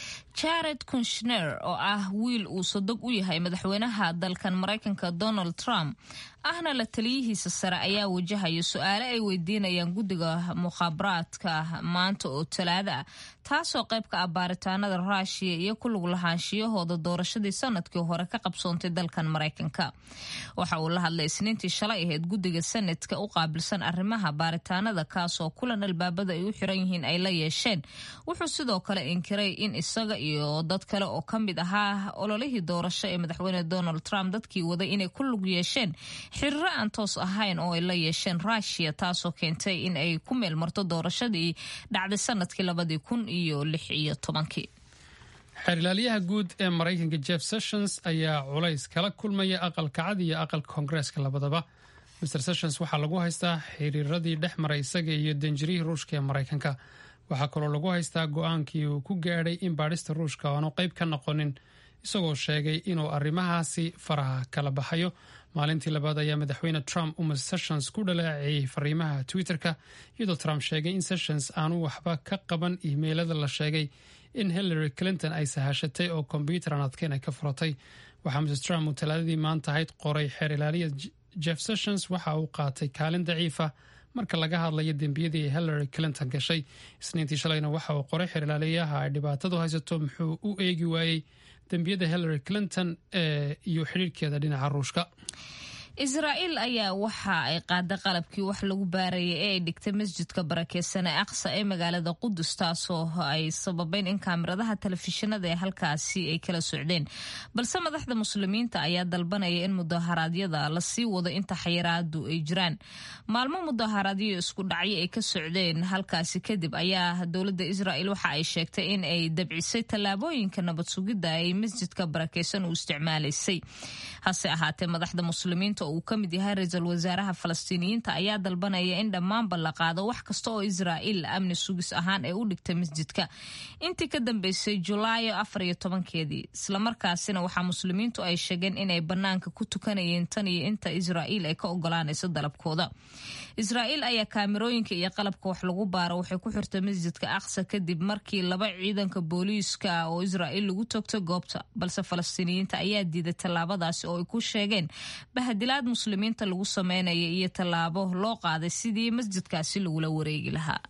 jared kunshner oo ah wiil uu sodog u yahay madaxweynaha dalkan maraykanka donald trump ahna la taliyihiisa sare ayaa wajahaya su-aale ay weydiinayaan guddiga mukhaabaraadka maanta oo talaada ah taasoo qayb ka ah baaritaanada ruushiya iyo ku lug lahaanshiyahooda doorashadii sanadkii hore ka qabsoontay dalkan maraykanka waxa uu la hadlay isniintii shalay ahayd guddiga sanadka u qaabilsan arrimaha baaritaanada kaasoo kulan albaabada ay u xiran yihiin ay la yeesheen wuxuu sidoo kale inkiray in isaga iyo dad kale oo ka mid ahaa ololihii doorasho ee madaxweyne donald trump dadkii waday inay ku lug yeesheen xiriiro aan toos ahayn oo ay la yeesheen ruushiya taasoo keentay in ay ku meel marto doorashadii dhacday sanadkii labadii kun iyo lix iyo tobankii xeerlaaliyaha guud ee maraykanka jeff sessions ayaa culays kala kulmaya aqalka cad iyo aqalka koongareeska labadaba mr sessions waxaa lagu haystaa xiriiradii dhex maray isaga iyo danjirihii ruushka ee maraykanka waxaa kaloo lagu haystaa go-aankii uu ku gaadhay in baadhista ruushka aanu qayb ka noqonin isagoo sheegay inuu arrimahaasi faraha kala baxayo maalintii labaad ayaa madaxweyne trump uma sessions ku dhaleeceeyey fariimaha twitter-ka iyadoo trump sheegay in sessions aanu waxba ka qaban iimeylada la sheegay in hillary clinton ay sahashatay oo kombyuutar aan adkeyn ay ka furatay waxaa mrs trump uu talaadadii maanta ahayd qoray xeer ilaaliya jeff sessions waxa uu qaatay kaalin daciifa marka laga hadlayo dembiyadii ay hillary clinton gashay isniintii shalayna waxa uu qoray xeer ilaaliyaha ay dhibaatadu haysato muxuu u eegi waayey dembiyada hillary clinton ee iyo xidhiirhkeeda dhinaca ruushka israa'iil ayaa waxa ay qaaday qalabkii wax lagu baarayay ee ay dhigtay masjidka barakeysan ee aqsa ee magaalada qudus taasoo ay sababeen in kaamiradaha telefishinada ee halkaasi ay kala socdeen balse madaxda muslimiinta ayaa dalbanaya in mudaharaadyada lasii wado inta xayiraadu ay jiraan maalmo mudaharaadyo isku dhacyo ay ka socdeen halkaasi kadib ayaa dowladda israa'iil waxa ay sheegtay in ay dabcisay tallaabooyinka nabad sugidda ay masjidka barakeysan u isticmaalaysay hase ahaatee madaxda muslimiinta uu ka mid yahay ra-iisul wasaaraha falastiiniyiinta ayaa dalbanaya in dhammaanba la qaado wax kasta oo israa'iil amni sugis ahaan ee u dhigtay masjidka intii ka dambeysay julaayo afar iyo tobankeedii islamarkaasina waxaa muslimiintu ay sheegeen inay bannaanka ku tukanayeen tan iyo inta israa'iil ay ka ogolaanayso dalabkooda israa'iil ayaa kaamirooyinka iyo qalabka wax lagu baaro waxay ku xirtay masjidka aqsa kadib markii laba ciidanka booliiska oo israa'iil lagu toogtay goobta balse falastiiniyiinta ayaa diiday tallaabadaasi oo ay ku sheegeen bahadilaad muslimiinta lagu sameynaya iyo tallaabo loo qaaday sidii masjidkaasi lagula wareegi lahaa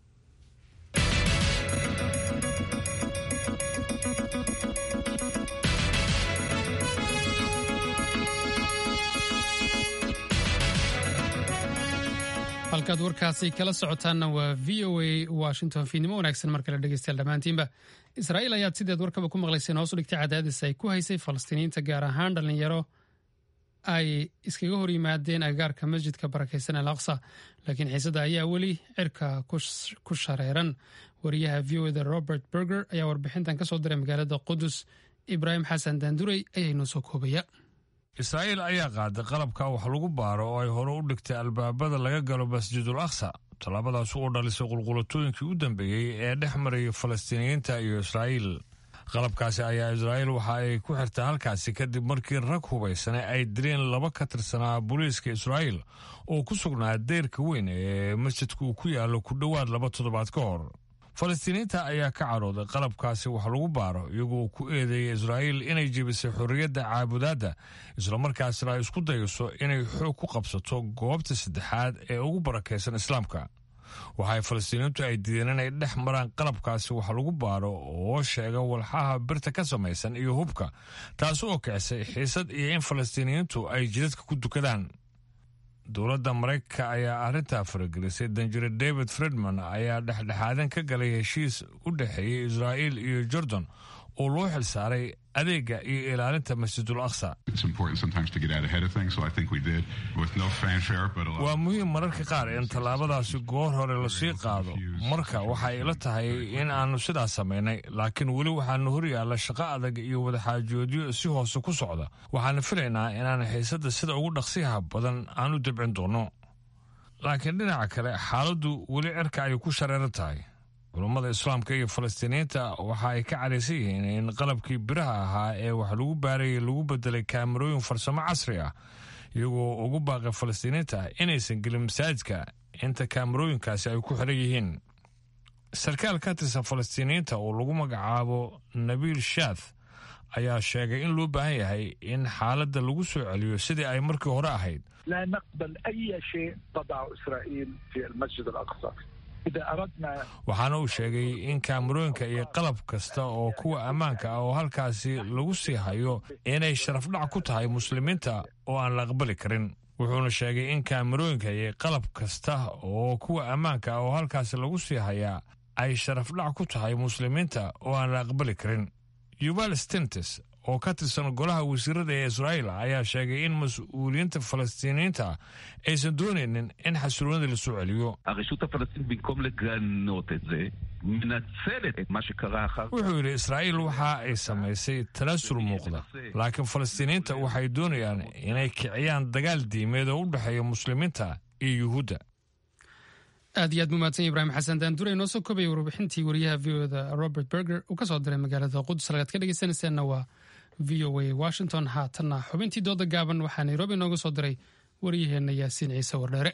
halkaad warkaasi kala socotaanna waa v o a washington fiidnimo wanaagsan mar kale dhegeystayaal dhammaantiinba israa'iil ayaad sideed warkaba ku maqlayseen hoos u dhigtay cadaadis ay ku haysay falastiiniyiinta gaar ahaan dhallinyaro ay iskaga hor yimaadeen agagaarka masjidka barakeysan al aqsa laakiin xiisada ayaa weli cirka ku shareeran wariyaha v o da robert berger ayaa warbixintan ka soo diray magaalada qudus ibraahim xasan daanduray ayaa inoo soo koobaya israa'iil ayaa qaaday qalabka wax lagu baaro oo ay hore u dhigtay albaabada laga galo masjidul aqsa tallaabadaas oo dhalisay qulqulatooyinkii u dambeeyey ee dhex marayay falastiiniyiinta iyo israa'iil qalabkaasi ayaa israa'iil waxa ay ku xirtay halkaasi kadib markii rag hubaysane ay dileen laba ka tirsanaa booliiska israa'iil oo ku sugnaa deyrka weyn ee masjidka uu ku yaallo ku dhowaad laba toddobaad ka hor falastiiniyiinta ayaa ka cadhooday qalabkaasi wax lagu baaro iyagoo ku eedeeyay israa'iil inay jebisay xorriyadda caabudaadda islamarkaasna ay isku dayayso inay xoog ku qabsato goobta saddexaad ee ugu barakaysan islaamka waxay falastiiniintu ay diideen inay dhex maraan qalabkaasi wax lagu baaro oo sheega walxaha birta ka samaysan iyo hubka taasi oo kicisay xiisad iyo in falastiiniyiintu ay jidadka ku dukadaan dowladda maraykanka ayaa arrintaa faragelisay danjire david fredman ayaa dhexdhexaadan ka galay heshiis u dhexeeyey israa'iil iyo jordan oo loo xilsaaray adeega iyo ilaalinta masjidul aqsa waa muhiim mararka qaar in tallaabadaasi goor hore lasii qaado marka waxay ila tahay in aanu sidaas samaynay laakiin weli waxaanu hor yaalla shaqo adag iyo wadaxaajoodyo si hoose ku socda waxaana filaynaa inaan xiisadda sida ugu dhaqsiyaha badan aan u dibcin doonno laakiin dhinaca kale xaaladdu weli cirka ayay ku shareeran tahay culummada islaamka iyo falastiiniyiinta waxa ay ka cadhaysan yihiin in qalabkii biraha ahaa ee wax lagu baarayay lagu bedelay kaamarooyin farsamo casri ah iyagoo ugu baaqay falastiiniyiinta inaysan gelin masaajidka inta kaamarooyinkaasi ay ku xiran yihiin sarkaal ka tirsan falastiiniyiinta oo lagu magacaabo nabiil shaath ayaa sheegay in loo baahan yahay in xaaladda lagu soo celiyo sidii ay markii hore ahayd لا نقبل أي شيء تضعه إسرائيل في المسجد الأقصى إذا أردنا waxaana uu sheegay in kaamarooyinka iyo qalab kasta oo kuwa ammaanka ah oo halkaasi lagu sii hayo inay sharafdhac ku tahay muslimiinta oo aan la aqbali karin wuxuuna sheegay in kaamarooyinka iyo qalab kasta oo kuwa ammaanka ah oo halkaasi lagu sii hayaa ay sharafdhac ku tahay muslimiinta oo aan la aqbali karin yuval stentes oo ka tirsan golaha wasiirada ee israa'iil ayaa sheegay in mas-uuliyiinta falastiiniyiinta aysan doonaynin in xasiloonida la soo celiyo הרשות הפלסטינית במקום לגנות את זה, מנצלת את מה שקרה אחר כך. wuxuu yidhi israa'iil waxa ay samaysay tanaasul muuqda laakiin falastiiniyiinta waxay doonayaan inay kiciyaan dagaal diimeed oo u dhexeeya muslimiinta iyo yuhuudda aad iyo aad mumaadsan ibraahim xasan daandure inoo soo koobaya warbixintii wariyaha v o da robert berger uu ka soo diray magaalada qudus halkaad ka dhegeysanaysaanna waa v o a washington haatanna xubintii dooda gaaban waxaa nairobi inooga soo diray waryaheenna yaasiin ciise wardheere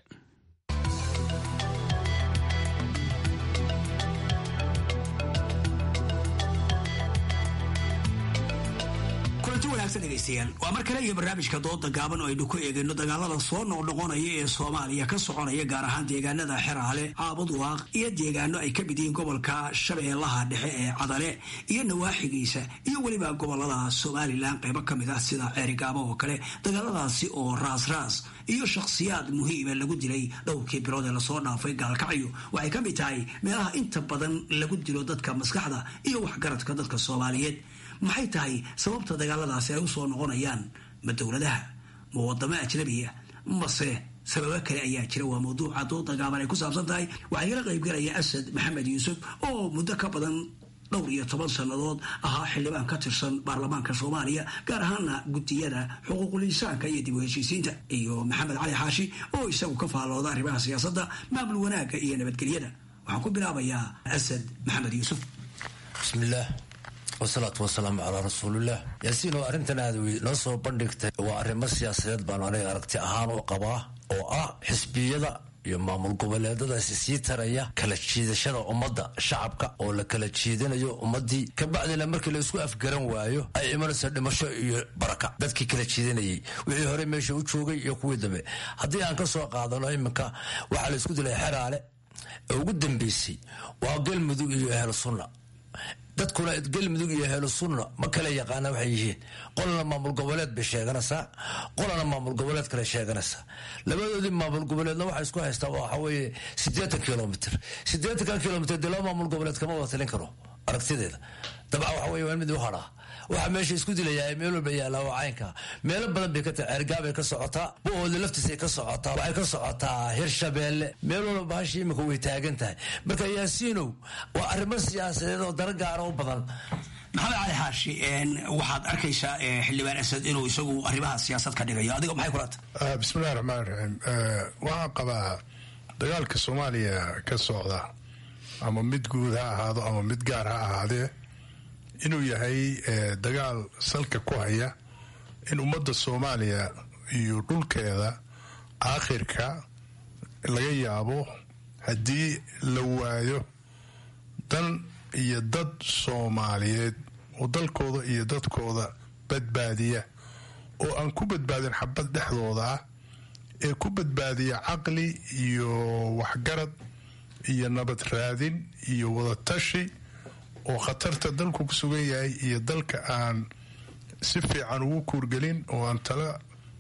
kulanti wanaagsan dhegaystayaal waa mar kale iyo barnaamijka dooda gaaban oo aynu ku eegayno dagaalada soo noqnoqonaya ee soomaaliya ka soconaya gaar ahaan deegaanada xeraale caabud waaq iyo deegaano ay ka mid yihiin gobolka shabeellaha dhexe ee cadale iyo nawaaxigiisa iyo weliba gobolada somalilan qaybo ka mid ah sida ceerigaabo oo kale dagaaladaasi oo raas-raas iyo shakhsiyaad muhiima lagu dilay dhowrkii bilood ee lasoo dhaafay gaalkacyo waxay ka mid tahay meelaha inta badan lagu dilo dadka maskaxda iyo waxgaradka dadka soomaaliyeed maxay tahay sababta dagaaladaasi ay u soo noqonayaan ma dowladaha ma wadamo ajnabiya mase sababo kale ayaa jira waa mawduuca dooda gaaban ay ku saabsan tahay waxaa igala qaybgalaya asad maxamed yuusuf oo muddo ka badan dhowr iyo toban sannadood ahaa xildhibaan ka tirsan baarlamaanka soomaaliya gaar ahaana gudiyada xuquuqul insaanka iyo dib u heshiisiinta iyo maxamed cali xaashi oo isagu ka faallooda arrimaha siyaasadda maamul wanaagga iyo nabadgelyada waxaan ku bilaabayaa asad maxamed yuusuf bismillaah wasalaatu wasalaamu calaa rasuulillaah yaasiin oo arrintan aad noo soo bandhigtay waa arrimo siyaasadeed baan aniga aragti ahaan u qabaa oo ah xisbiyada iyo maamul goboleedadaasi sii taraya kala jiidashada ummadda shacabka oo la kala jiidanayo ummaddii kabacdina markii la isku afgaran waayo ay imanayso dhimasho iyo baraka dadkii kala jiidanayay wixii hore meesha u joogay iyo kuwii dambe haddii aan ka soo qaadano iminka waxaa la isku dilay xeraale ee ugu dambeysay waa galmudug iyo ehel sunna dadkuna galmudug iyo helo sunna ma kala yaqaana waxay yihiin qolana maamul goboleed bay sheeganaysaa qolana maamul goboleed kale sheeganaysaa labadoodii maamul goboleedna waxaa isku haystaa waxa weeye siddeetan kilomitr siddeetankan kilomitr dee laba maamul goboleed kama wada talin karo aragtideeda dabca waxa weye waa mid u hadhaa waxaa meesha isku dilayaa meel walba yaallaa waa caynka meelo badan bay ka tahay ceergaabay ka socotaa bu-ooda laftiisay ka socotaa waxay ka socotaa hirshabeelle meel walba bahashii imika way taagan tahay marka yaasiinow waa arrimo siyaasadeed oo dara gaara u badan maxamed cali xaashi waxaad arkaysaa xildhibaan asad inuu isagu arrimaha siyaasad ka dhigayo adiga maxay kula tahay bismillahi raxmaan raxiim waxaan qabaa dagaalka soomaaliya ka socda ama mid guud ha ahaado ama mid gaar ha ahaadee inuu yahay dagaal salka ku haya in ummadda soomaaliya iyo dhulkeeda aakhirka laga yaabo haddii la waayo dan iyo dad soomaaliyeed oo dalkooda iyo dadkooda badbaadiya oo aan ku badbaadin xabad dhexdooda ah ee ku badbaadiya caqli iyo waxgarad iyo nabad raadin iyo wadatashi oo khatarta dalku ku sugan yahay iyo dalka aan si fiican ugu kuurgelin oo aan tala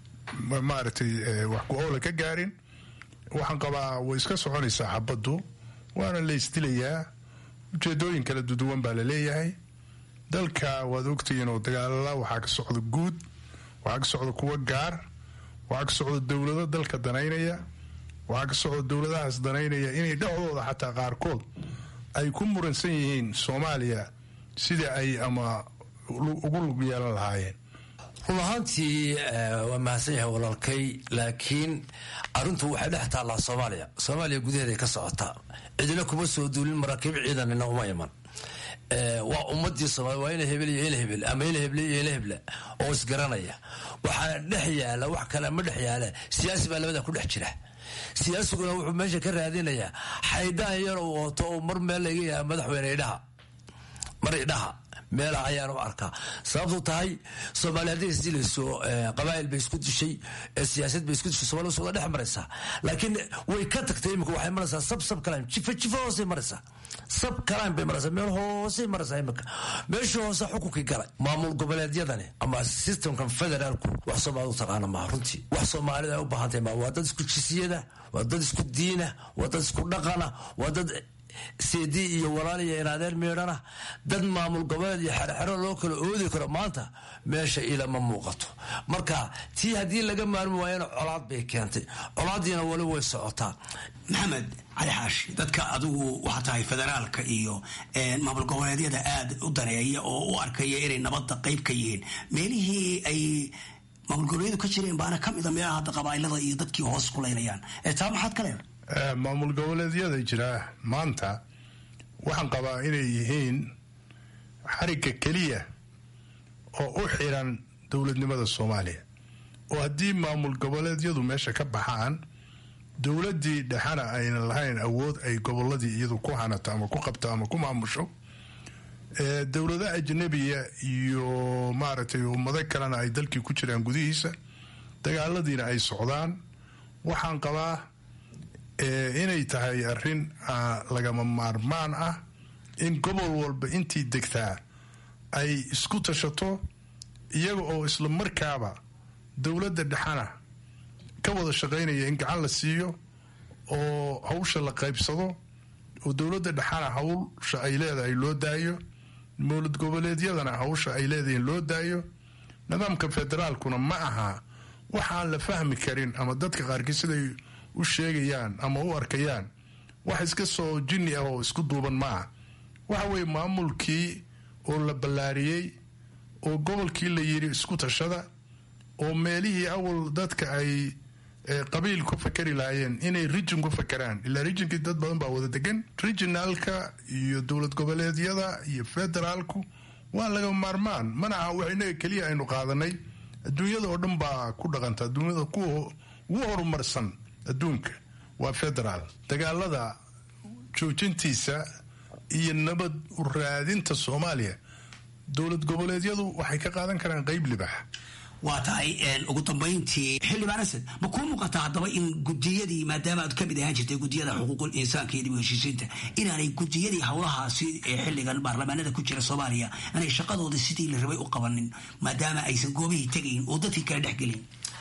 maaragtay wax ku-oola ka gaarin waxaan qabaa way iska soconaysaa xabaddu waana la isdilayaa ujeedooyin kala duduwan baa la leeyahay dalka waad ogtihiin oo dagaalala waxaa ka socda guud waxaa ka socda kuwa gaar waxaa ka socda dowlado dalka danaynaya waxaa ka socda dowladahaas danaynaya inay dhexdooda xataa qaarkood ay ku muransan yihiin soomaaliya sida ay ama ugu lug yeelan lahaayeen run ahaantii waa mahadsan yahay walaalkay laakiin arrintu waxay dhex taallaa soomaaliya soomaaliya gudaheeday ka socotaa cidina kuma soo duulin maraakiib ciidanina uma iman waa ummadii soomaliya waa ina hebel iyo ina hebel ama ina heble iyo ina heble oo isgaranaya waxaa dhex yaala wax kale ma dhex yaala siyaasi baa labada ku dhex jira siyaasiguna wuxuu meesha ka raadinayaa xaydaan yar uu wato oo mar meel laga yaha madaxweyne idhaha mar idhaha meelaha ayaan u arkaa sababtu tahay soomaaliya hadday isdilayso qabaa'il bay isku dishay siyaasad bay isku dishay somalia wada dhex maraysaa laakiin way ka tagtay imika waxay maraysaa sab sab kalaan jifa jifa hoosay maraysaa sab kalaan bay maraysaa meel hoosay maraysaa imika meeshii hoose xukunkii galay maamul goboleedyadani ama systemkan federaalku wax soomaalida u taqaana maaha runtii wax soomaalida ay u baahantahay maa waa dad isku jisiyada waa dad isku diina waa dad isku dhaqana waa dad seedi iyo walaal iyo inaadeer meedhana dad maamul goboleed iyo xerxero loo kala oodi karo maanta meesha ilama muuqato marka tii haddii laga maarmi waayana colaad bay keentay colaadiina wali way socotaa maxamed cali xaashi dadka adigu waxaa tahay federaalka iyo maamul goboleedyada aada u daneeya oo u arkaya inay nabadda qayb ka yihiin meelihii ay maamul goboleedyadu ka jireen baana ka mida meelaha hadda qabaa'ilada iyo dadkii hoos kulaynayaan taa maxaad ka leedahay maamul goboleedyada jira maanta waxaan qabaa inay yihiin xarigga keliya oo u xiran dowladnimada soomaaliya oo haddii maamul goboleedyadu meesha ka baxaan dowladdii dhexana aynan lahayn awood ay goboladii iyadu ku hanato ama ku qabto ama ku maamusho dowlado ajnabiya iyo maaragtay ummado kalena ay dalkii ku jiraan gudihiisa dagaaladiina ay socdaan waxaan qabaa inay tahay arrin lagama maarmaan ah in gobol walba intii degtaa ay isku tashato iyaga oo isla markaaba dowladda dhexana ka wada shaqaynaya in gacan la siiyo oo hawsha la qaybsado oo dowladda dhexana hawsha ay leedahay loo daayo mowlad goboleedyadana hawsha ay leedahay loo daayo nidaamka federaalkuna ma aha waxaan la fahmi karin ama dadka qaarkii siday u sheegayaan ama u arkayaan wax iska soo jinni ah oo isku duuban maaha waxa weeye maamulkii oo la ballaariyey oo gobolkii la yidhi isku tashada oo meelihii awal dadka ay qabiil ku fakari lahaayeen inay rijin ku fakaraan ilaa rijinkii dad badan baa wada degan rijinaalka iyo dowlad goboleedyada iyo federaalku waa laga maarmaan mana aha wax inaga keliya aynu qaadanay adduunyada oo dhan baa ku dhaqanta adduunyada kuwa ugu horumarsan adduunka waa federaal dagaalada joojintiisa iyo nabad u raadinta soomaaliya dowlad goboleedyadu waxay ka qaadan karaan qeyb libax waa tahay ugu dambayntii xildhibaan asad ma kuu muuqataa haddaba in gudiyadii maadaama aad kamid ahaan jirtay gudiyada xuquuqul insaanka iyo dib u heshiisiinta inaanay gudiyadii howlahaasi ee xilligan baarlamaanada ku jira soomaaliya inay shaqadooda sidii la rabay u qabanin maadaama aysan goobihii tegayn oo dadkii kala dhexgelin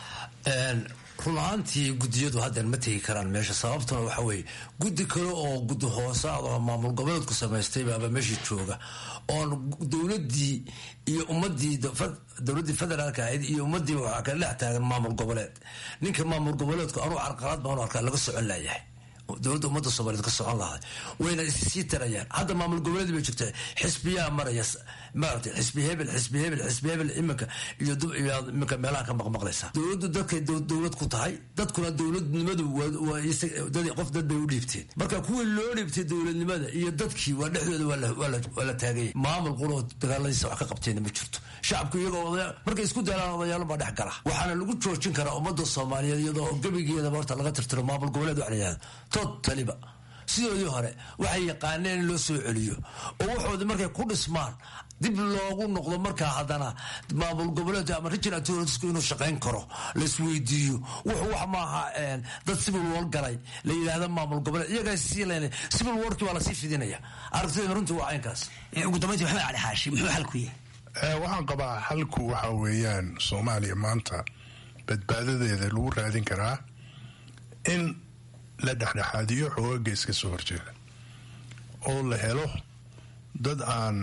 run ahaantii gudiyadu haddeer ma tegi karaan meesha sababtuna waxa weeye guddi kale oo guddi hoosaad oo maamul goboleedku samaystay baaba meesha jooga oon dowladii iyo ummadii dowladdii federaalka ahayd iyo ummadii waxaa kala dhex taagan maamul goboleed ninka maamul goboleedku anuu carqalad baanu arkaa laga socon laayahay dowladda ummadda soomaaliyeed ka socon lahay wayna issii tarayaan hadda maamul goboleed bay jirta xisbiyaa maraya maaragtay xisbi hebel xisbi hebel xisbi hebel iminka iyo iminka meelaha ka maqmaqlaysa dowladdu dadkay dowlad ku tahay dadkuna dowladnimadu qof dad bay u dhiibteen marka kuwii loo dhiibtay dowladnimada iyo dadkii waa dhexdooda waa la taagaya maamul quloo dagaaladiisa wax ka qabteenna ma jirto shacabku iyagoo markay isku daalaan odayaalo baa dhex gala waxaana lagu joojin karaa ummadda soomaaliyeed iyadoo gebigeedaba horta laga tirtiro maamul goboleed wax la yihahdo totaliba sidoodii hore waxay yaqaaneen in loo soo celiyo oo waxoodii markay ku dhismaan dib loogu noqdo markaa haddana maamul goboleed ama regional tourisku inuu shaqayn karo laisweydiiyo wuxuu wax maaha dad civil war galay la yidhaahda maamul goboleed iyagaa sii len civil warkii waa lasii fidinaya aragtida runtii waa caynkaas ugu dambayntii maxamed cali xaashi muxuu xalku yahay waxaan qabaa xalku waxa weeyaan soomaaliya maanta badbaadadeeda lagu raadin karaa in la dhexdhexaadiyo xoogaga iska soo horjeeda oo la helo dad aan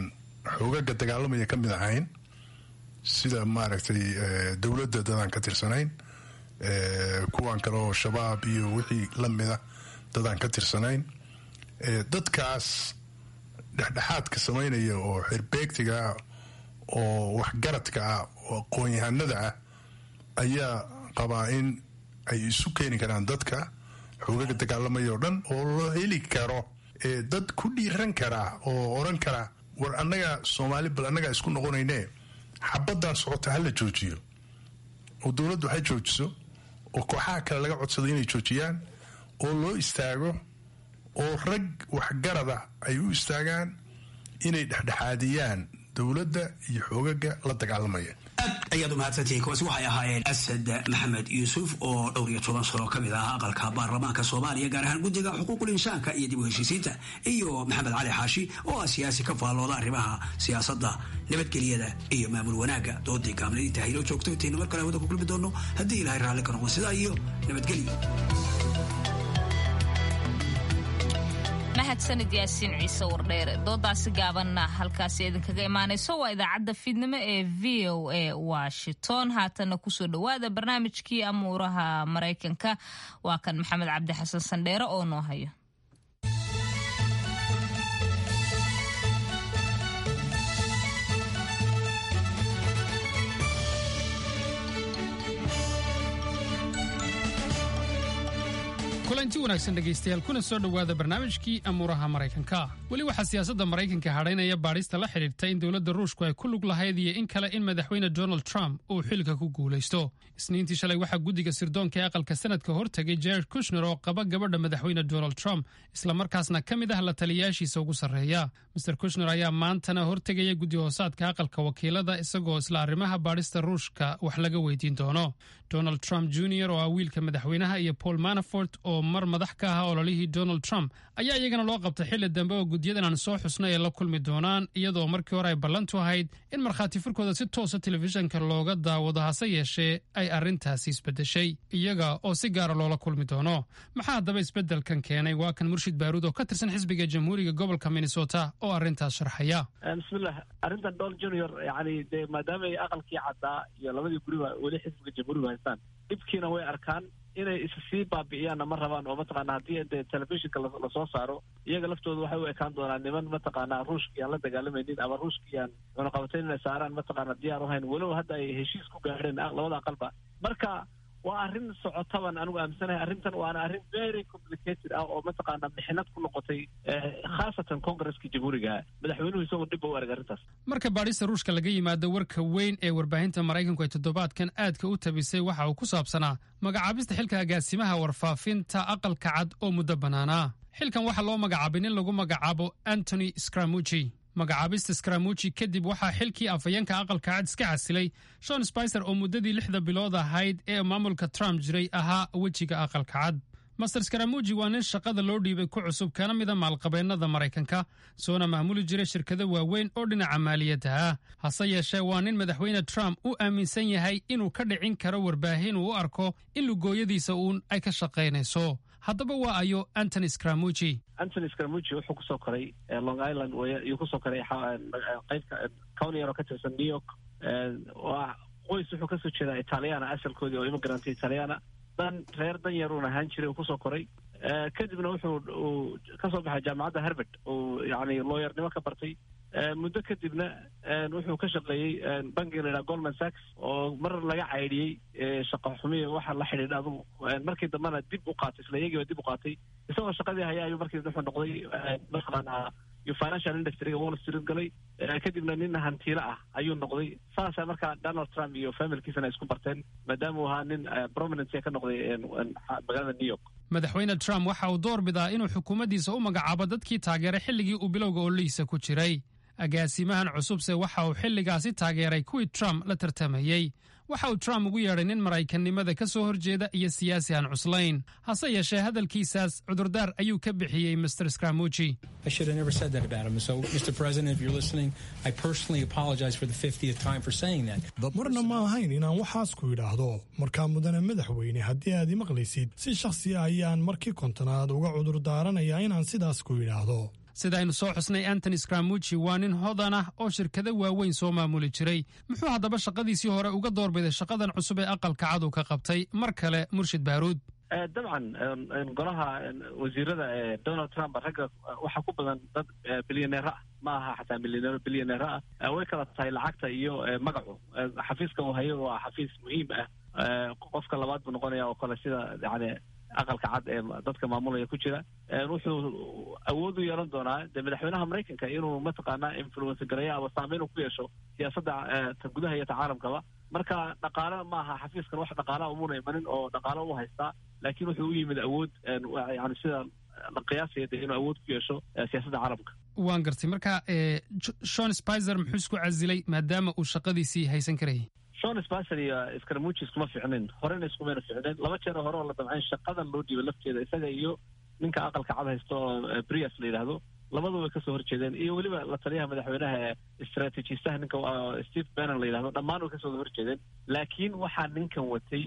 xoogaga dagaalamaya ka mid ahayn sida maaragtay dowladda dadaan ka tirsanayn kuwan kale oo shabaab iyo wixii la mida dadaan ka tirsanayn dadkaas dhexdhexaadka samaynaya oo xirbeegtiga ah oo waxgaradka ah oo aqoon-yahanada ah ayaa qabaa in ay isu keeni karaan dadka xoogaga dagaalamaya oo dhan oo loo heli karo dad ku dhiiran karaa oo oran kara war annaga soomaali bal annagaa isku noqonayne xabaddan socota hala joojiyo oo dowladdu ha joojiso oo kooxaha kale laga codsado inay joojiyaan oo loo istaago oo rag waxgarada ay u istaagaan inay dhexdhexaadiyaan dowladda iyo xoogaga la dagaalamaya aad ayaad u mahadsantihiin kuwaasi waxay ahaayeen asad maxamed yuusuf oo dhowr iyo toban sano ka mid ah aqalka baarlamaanka soomaaliya gaar ahaan guddiga xuquuqul insaanka iyo dib u heshiisiinta iyo maxamed cali xaashi oo ah siyaasi ka faallooda arrimaha siyaasadda nabadgelyada iyo maamul wanaagga doodii gaabnadii taahilo joogto intaynu mar kale hawada ku kulmi doono haddii ilahay raalli ka noqdo sidaa iyo nabadgelyo mahadsanid yaasiin ciise wardheere doodaasi gaabanna halkaasi idinkaga imaanayso waa idaacadda fiidnimo ee v o a washington haatanna kusoo dhowaada barnaamijkii amuuraha maraykanka waa kan maxamed cabdi xasan sandheere oo noo hayo kulanti wanaagsan dhegaystayaal kuna soo dhowaada barnaamijkii amuuraha maraykanka weli waxaa siyaasadda maraykanka hadhaynaya baadhista la xidhiirta in dowladda ruushku ay ku lug lahayd iyo in kale in madaxweyne donald trump uu xilka ku guulaysto isniintii shalay waxaa guddiga sirdoonka ee aqalka sanadka hortegay jared kushner oo qaba gabadha madaxweyne donald trump islamarkaasna ka mid ah la taliyayaashiisa ugu sarreeya master kushner ayaa maantana hortegaya guddi hoosaadka aqalka wakiilada isagoo isla arrimaha baadhista ruushka wax laga weydiin doono donald trump junior oo ah wiilka madaxweynaha iyo paul manafort oo mar madax ka ahaa ololihii donald trump ayaa iyagana loo qabtay xilli dambe oo guddiyadan aan soo xusnay ay la kulmi doonaan iyadoo markii hore ay ballantu ahayd in markhaati furkooda si toosa telefishanka looga daawado hase yeeshee ay arrintaasi isbeddeshay iyaga oo si gaara loola kulmi doono maxaa haddaba isbeddelkan keenay waa kan murshid baaruud oo ka tirsan xisbiga jamhuuriga gobolka minnesota oo arrintaas sharxaya bismillah arrintan donald junior yani dee maadaama ay aqalkii caddaa iyo labadii guriba weli xisbiga jamhuuriga haystaan dhibkiina way arkaan inay is sii baabi'iyaanna ma rabaan oo mataqaana haddii de telefishinka lasoo saaro iyaga laftooda waxay u ekaan doonaan niman mataqaana ruushkii aan la dagaalamaynin ama ruushkii aan cunaqabatayn inay saaraan mataqaana diyaar u hayn weliba hadda ay heshiis ku gaadheen labada aqalba marka waa arrin socotaban anigu aaminsanahay arrintan waana arrin very complicated ah oo mataqaana mixnad ku noqotay khaasatan congresska jamhuuriga madaxweynuhu isagoo dhib u arag arrintaas marka baadhista ruushka laga yimaado warka weyn ee warbaahinta maraykanku ay toddobaadkan aadka u tabisay waxa uu ku saabsanaa magacaabista xilka agaasimaha warfaafinta aqalka cad oo muddo bannaanaa xilkan waxaa loo magacaabay nin lagu magacaabo antony scramuji magacaabista scramuji kadib waxaa xilkii afhayeenka aqalka cad iska casilay shon spicer oo muddadii lixda bilood ahayd ee maamulka trump jiray ahaa wejiga aqalka cad master scramuji waa nin shaqada loo dhiibay ku cusub kana mida maalqabeennada maraykanka soona maamuli jiray shirkado waaweyn oo dhinaca maaliyadda ah hase yeeshee waa nin madaxweyne trump u aaminsan yahay inuu ka dhicin karo warbaahin uu u arko in lugooyadiisa uun ay ka shaqaynayso haddaba waa ayo antony scramuji antony scramuji wuxuu kusoo koray long island yuu kusoo koray qaybka county yar oo ka tirsan new york waa qoys wuxuu kasoo jeedaa italiana asalkoodii oo immigrant italiana dan reer dan yar uun ahaan jiray uu kusoo koray kadibna wuxuu uu kasoo baxay jaamacadda harvard uu yani looyarnimo ka bartay muddo kadibna wuxuu ka shaqeeyey bankiga la yidhaha goldman sachs oo mar laga caydhiyey shaqa xumiya waxa la xidhiidha adugu markii dambena dib u qaatay isla iyagiiba dib u qaatay isagoo shaqadii haya ayuu markii wuxuu noqday mataqaanaa iyo financial industryga wall street galay kadibna nin hantiilo ah ayuu noqday saasa markaa donald trump iyo familkiisana isku barteen maadaama uu ahaa nin prominence ka noqday magaalada new york madaxweyne trump waxa uu door bidaa inuu xukuumaddiisa u magacaabo dadkii taageeray xilligii uu bilowga ololihiisa ku jiray agaasimahan cusubse waxa uu xilligaasi taageeray kuwii trump la tartamayey waxa uu trump ugu yeedhay nin maraykannimada ka soo horjeeda iyo siyaasi aan cuslayn hase yeeshee hadalkiisaas cudurdaar ayuu ka bixiyey mr scramuji marna ma ahayn inaan waxaas ku idhaahdo markaa mudane madaxweyne haddii aad i maqlaysid si shakhsi ah ayaan markii kontonaad uga cudur daaranayaa inaan sidaas ku idhaahdo sida aynu soo xusnay antony scramuji waa nin hodan ah oo shirkado waaweyn soo maamuli jiray muxuu haddaba shaqadiisii hore uga doorbiday shaqadan cusub ee aqalka cad uu ka qabtay mar kale murshid baaruud dabcan golaha wasiirada ee donald trump ragga waxaa ku badan dad bilyaneera ah ma aha xataa milyaneero bilyaneera ah way kala tahay lacagta iyo magacu xafiiska uu hayo waa xafiis muhiim ah qofka labaad buu noqonaya oo kale sida yani aqalka cad ee dadka maamulaya ku jira wuxuu awood u yeelan doonaa de madaxweynaha maraykanka inuu mataqaanaa influence gareeyo ama saameyn ku yeesho siyaasadda ta gudaha iyo ta caalamkaba marka dhaqaale ma aha xafiiskan wax dhaqaala umuna imanin oo dhaqaale u haystaa laakiin wuxuu u yimid awood yani sida la qiyaasaya de inuu awood ku yeesho siyaasadda caalamka waan gartay marka shon spizer muxuu isku casilay maadaama uu shaqadiisii haysan karayay shon spicer iyo scaramuji iskuma ficnin horena iskumayna ficnin laba jeer hore oo la damcayn shaqadan loo dhiibay lafteeda isaga iyo ninka aqalka cad haysto oo brias la yidhaahdo labadu way kasoo horjeedeen iyo weliba la taliyaha madaxweynaha ee istraatiijistaha ninka steve bannon la yidhahdo dhammaan way kasoo horjeedeen laakiin waxaa ninkan watay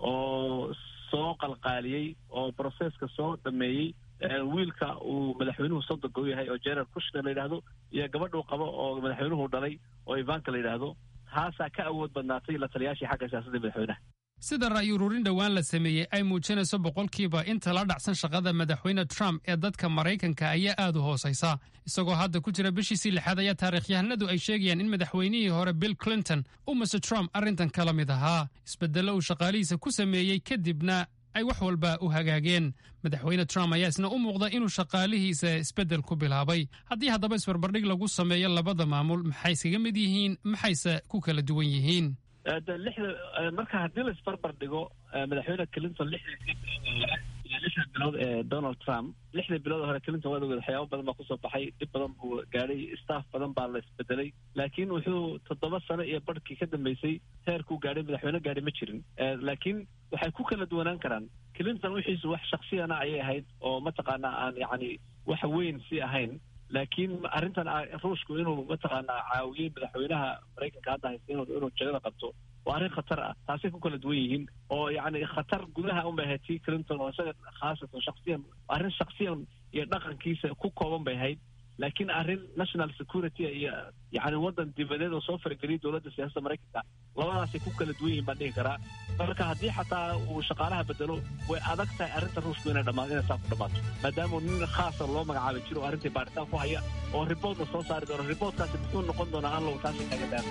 oo soo qalqaaliyey oo broseska soo dhameeyey wiilka uu madaxweynuhu sodoga u yahay oo general kushner la yidhaahdo iyo gabadhuu qabo oo madaxweynuhu dhalay oo ivanka la yidhaahdo taasaa ka awood badnaatay la taliyaashii xagga siyaasadda madaxweynaha sida ra'yi ururin dhowaan la sameeyey ay muujinayso boqolkiiba inta la dhacsan shaqada madaxweyne trump ee dadka maraykanka ayaa aad u hoosaysa isagoo hadda ku jira bishiisii lixaad ayaa taarikhyahanadu ay sheegayaan in madaxweynihii hore bill clinton uu mase trump arrintan kala mid ahaa isbeddello uu shaqaalihiisa ku sameeyey kadibna ay wax walba u hagaageen madaxweyne trump ayaa isna u muuqda inuu shaqaalihiisa isbeddel ku bilaabay haddii haddaba isbarbardhig lagu sameeyo labada maamul maxay iskaga mid yihiin maxayse ku kala duwan yihiin lixda marka haddii la isbarbar dhigo madaxweyne clinton lixdii iyo lixda bilood ee donald trump lixdii bilood hore clinton waad ogeed waxyaaba badan baa kusoo baxay dhib badan buu gaadhay staff badan baa la isbedelay laakiin wuxuu toddoba sano iyo barhkii ka dambeysay heerkuu gaadhay madaxweyne gaadhay ma jirin laakiin waxay ku kala duwanaan karaan clinton wixiisu wax shaksiyana ayay ahayd oo mataqaanaa aan yacni wax weyn si ahayn laakiin arrintan ruushku inuu mataqaanaa caawiyey madaxweynaha maraykanka hadda haysta inuu inuu jagada qabto waa arrin khatar ah taasay ku kala duwan yihiin oo yacni khatar gudaha unbay ahayd tii clinton oo isaga khaasatan shaksiyan arrin shaksiyan iyo dhaqankiisa ku kooban bay ahayd laakiin arrin national security iyo yacni waddan dibadeed oo soo farageliyay dowladda siyaasadda maraykanka labadaasay ku kala duwan yihiin baan dhihi karaa marka haddii xataa uu shaqaalaha bedelo way adag tahay arrinta ruushku inay dhamaato inay saa ku dhammaato maadaama nin khaasa loo magacaabay jiro oo arrintai baaritaan ku haya oo riboodna soo saari doono riboodkaasi muxuu noqon doonaa allow taasi kaga daan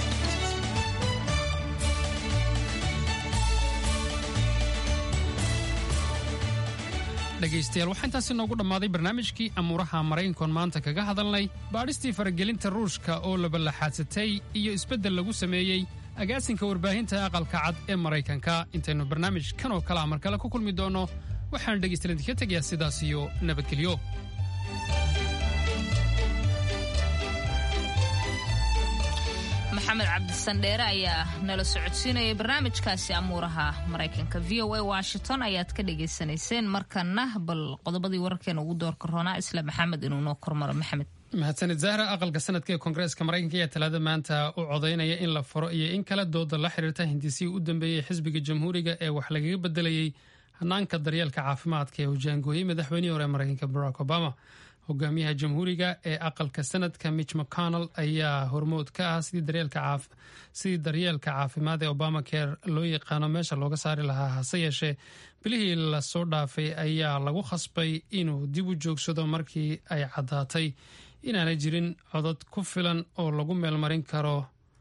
dhegaystayaal waxaa intaasi noogu dhammaaday barnaamijkii amuuraha maraykankoon maanta kaga hadalnay baadhistii faragelinta ruushka oo labalaxaadsatay iyo isbeddel lagu sameeyey agaasinka warbaahinta aqalka cad ee maraykanka intaynu barnaamij kan oo kale a mar kale ku kulmi doonno waxaan dhegaystayaal idinka tegayaa sidaas iyo nabadgelyo maxamed cabdisandheere ayaa nala socodsiinayay barnaamijkaasi amuuraha maraykanka v o a washington ayaad ka dhagaysanayseen markana bal qodobadii wararkeena ugu doorka roonaa isla maxamed inuu noo kormaro maxamed mahadsanid zahra aqalka sanadka ee koongareeska maraykanka ayaa talaada maanta u codaynaya in la furo iyo in kale dooda la xiriirta hindisihii u dambeeyey xisbiga jamhuuriga ee wax lagaga bedelayey hanaanka daryeelka caafimaadka ee hojaangooyey madaxweynihii hore maraykanka barack obama hogaamiyaha jamhuuriga ee aqalka sanadka mitch mcconnell ayaa hormood ka ah sidii daryeelka caafimaad ee obama care loo yaqaano meesha looga saari lahaa hase yeeshee bilihii lasoo dhaafay ayaa lagu khasbay inuu dib u joogsado markii ay caddaatay inaanay jirin codod ku filan oo lagu meelmarin karo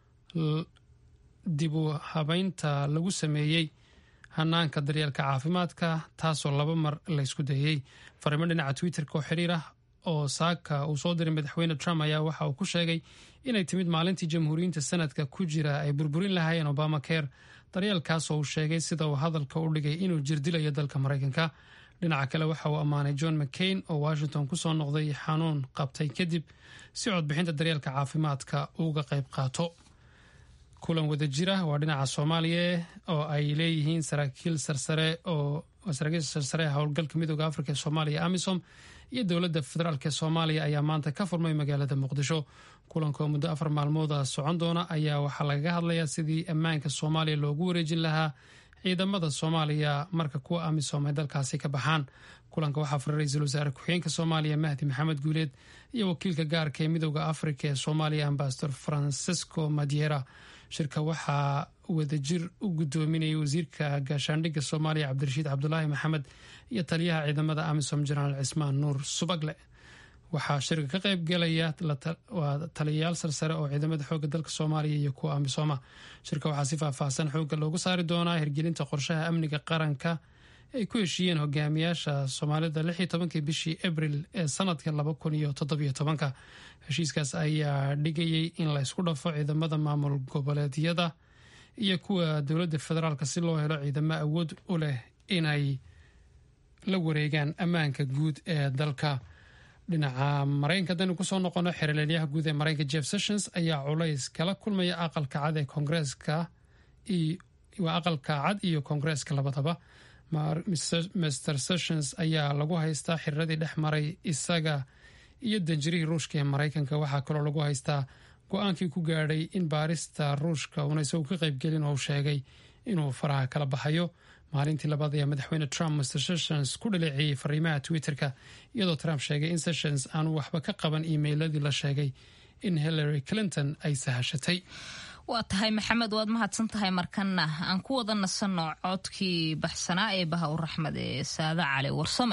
dib u habeynta lagu sameeyey hanaanka daryeelka caafimaadka taasoo laba mar laysku dayey fariimo dhinaca twitterka oo xiriir ah oo saaka uu soo diray madaxweyne trump ayaa waxa uu ku sheegay inay timid maalintii jamhuuriyiinta sanadka ku jira ay burburin lahaayeen obama care daryeelkaasoo uu sheegay sida uu hadalka u dhigay inuu jirdilayo dalka maraykanka dhinaca kale waxa uu ammaanay john mccain oo washington kusoo noqday xanuun qabtay kadib si codbixinta daryeelka caafimaadka uga qayb qaato kulan wada jira waa dhinaca soomaaliya oo ay leeyihiin saraakiil sarsare oo saraakiil sarsare howlgalka midooda afrika ee soomaaliya amisom iyo dowladda federaalk ee soomaaliya ayaa maanta ka furmay magaalada muqdisho kulanka oo muddo afar maalmooda socon doona ayaa waxaa lagaga hadlayaa sidii ammaanka soomaaliya loogu wareejin lahaa ciidamada soomaaliya marka kuwa amisom ay dalkaasi ka baxaan kulanka waxaa furay ra-iisul wasaare ku-xigeenka soomaaliya mahdi maxamed guuleed iyo wakiilka gaarka ee midooda afrika ee soomaaliya ambasador francisco madiera shirka waxaa wadajir u gudoominayay wasiirka gaashaandhigga soomaaliya cabdirashiid cabdulaahi maxamed iyo taliyaha ciidamada amisom jenaraal cismaan nuur subagle waxaa shirka ka qayb galaya taliyayaal sarsare oo ciidamada xooga dalka soomaaliya iyo kuwa amisooma shirka waxaa si faahfaahsan xooga loogu saari doonaa hirgelinta qorshaha amniga qaranka ay ku heshiiyeen hogaamiyaasha soomaalida lix iyo tobankii bishii abril ee sanadka laba kun iyo toddobiyo tobanka heshiiskaas ayaa dhigayay in la ysku dhafo ciidamada maamul goboleedyada iyo kuwa dowladda federaalk si loo helo ciidamo awood u leh inay la wareegaan ammaanka guud ee dalka dhinaca maraykanka haddaynu kusoo noqono xeraleelyaha guud ee maraykanka jeff sessions ayaa culays kala kulmaya aqalka cad ee koongreeska waa aqalka cad iyo koongreeska labadaba mr sessions ayaa lagu haystaa xiriradii dhex maray isaga iyo danjirihii ruushka ee maraykanka waxaa kaloo lagu haystaa go-aankii ku gaadhay in baarista ruushka uuna isagu ka qaybgelin oo sheegay inuu faraha kala baxayo maalintii labaad ayaa madaxweyne trump mr sessions ku dhaleeceeyey fariimaha twitter-ka iyadoo trump sheegay in sessions aanu waxba ka qaban iimeyladii la sheegay in hillary clinton ay sahashatay waa tahay maxamed waad mahadsan tahay markana aan ku wada nasanno codkii baxsanaa ee baha u raxmed ee saada cali warsame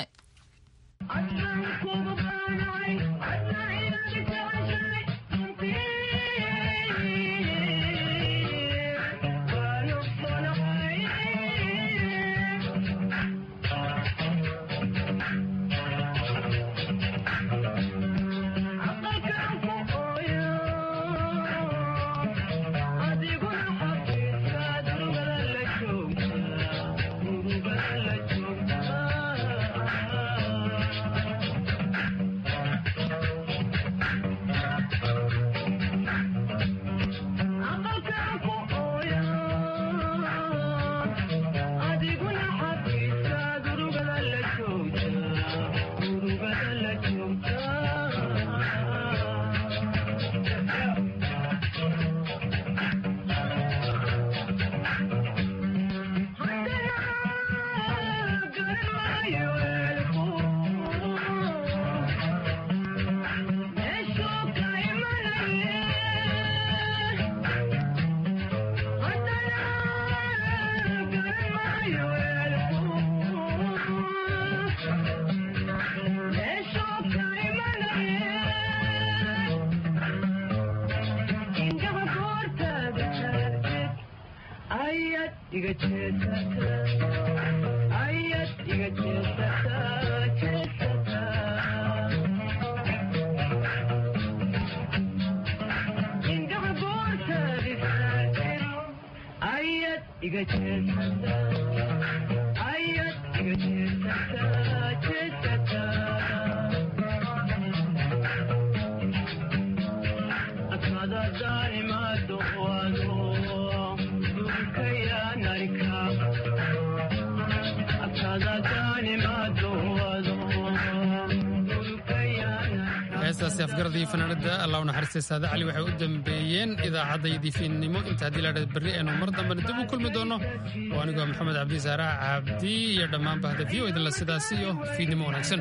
heestaasi afgaradii fanaanada allah u naxariistay saade cali waxay u dambeeyeen idaacaddayadii fiidnimo inta haddii laadhada berri aynu mar dambena dib u kulmi doonno oo anigoo maxamed cabdi saarax cabdi iyo dhammaan bahda v o idinla sidaas iyo fiidnimo wanaagsan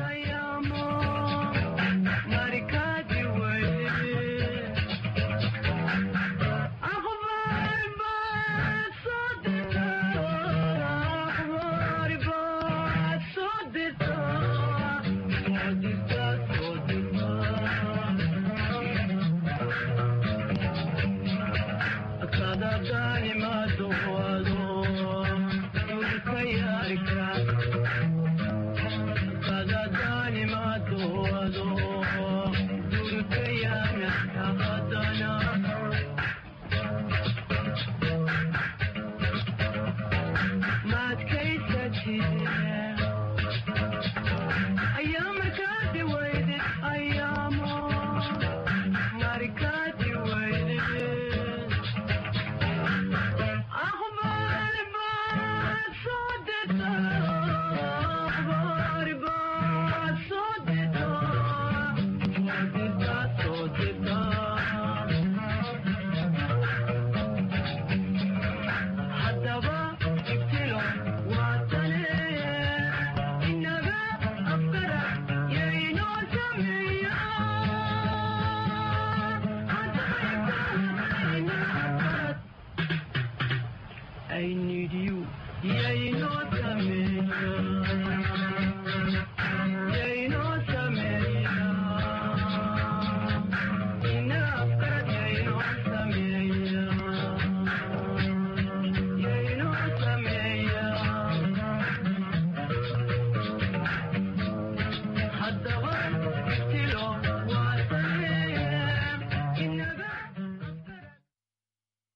Kada dani ma do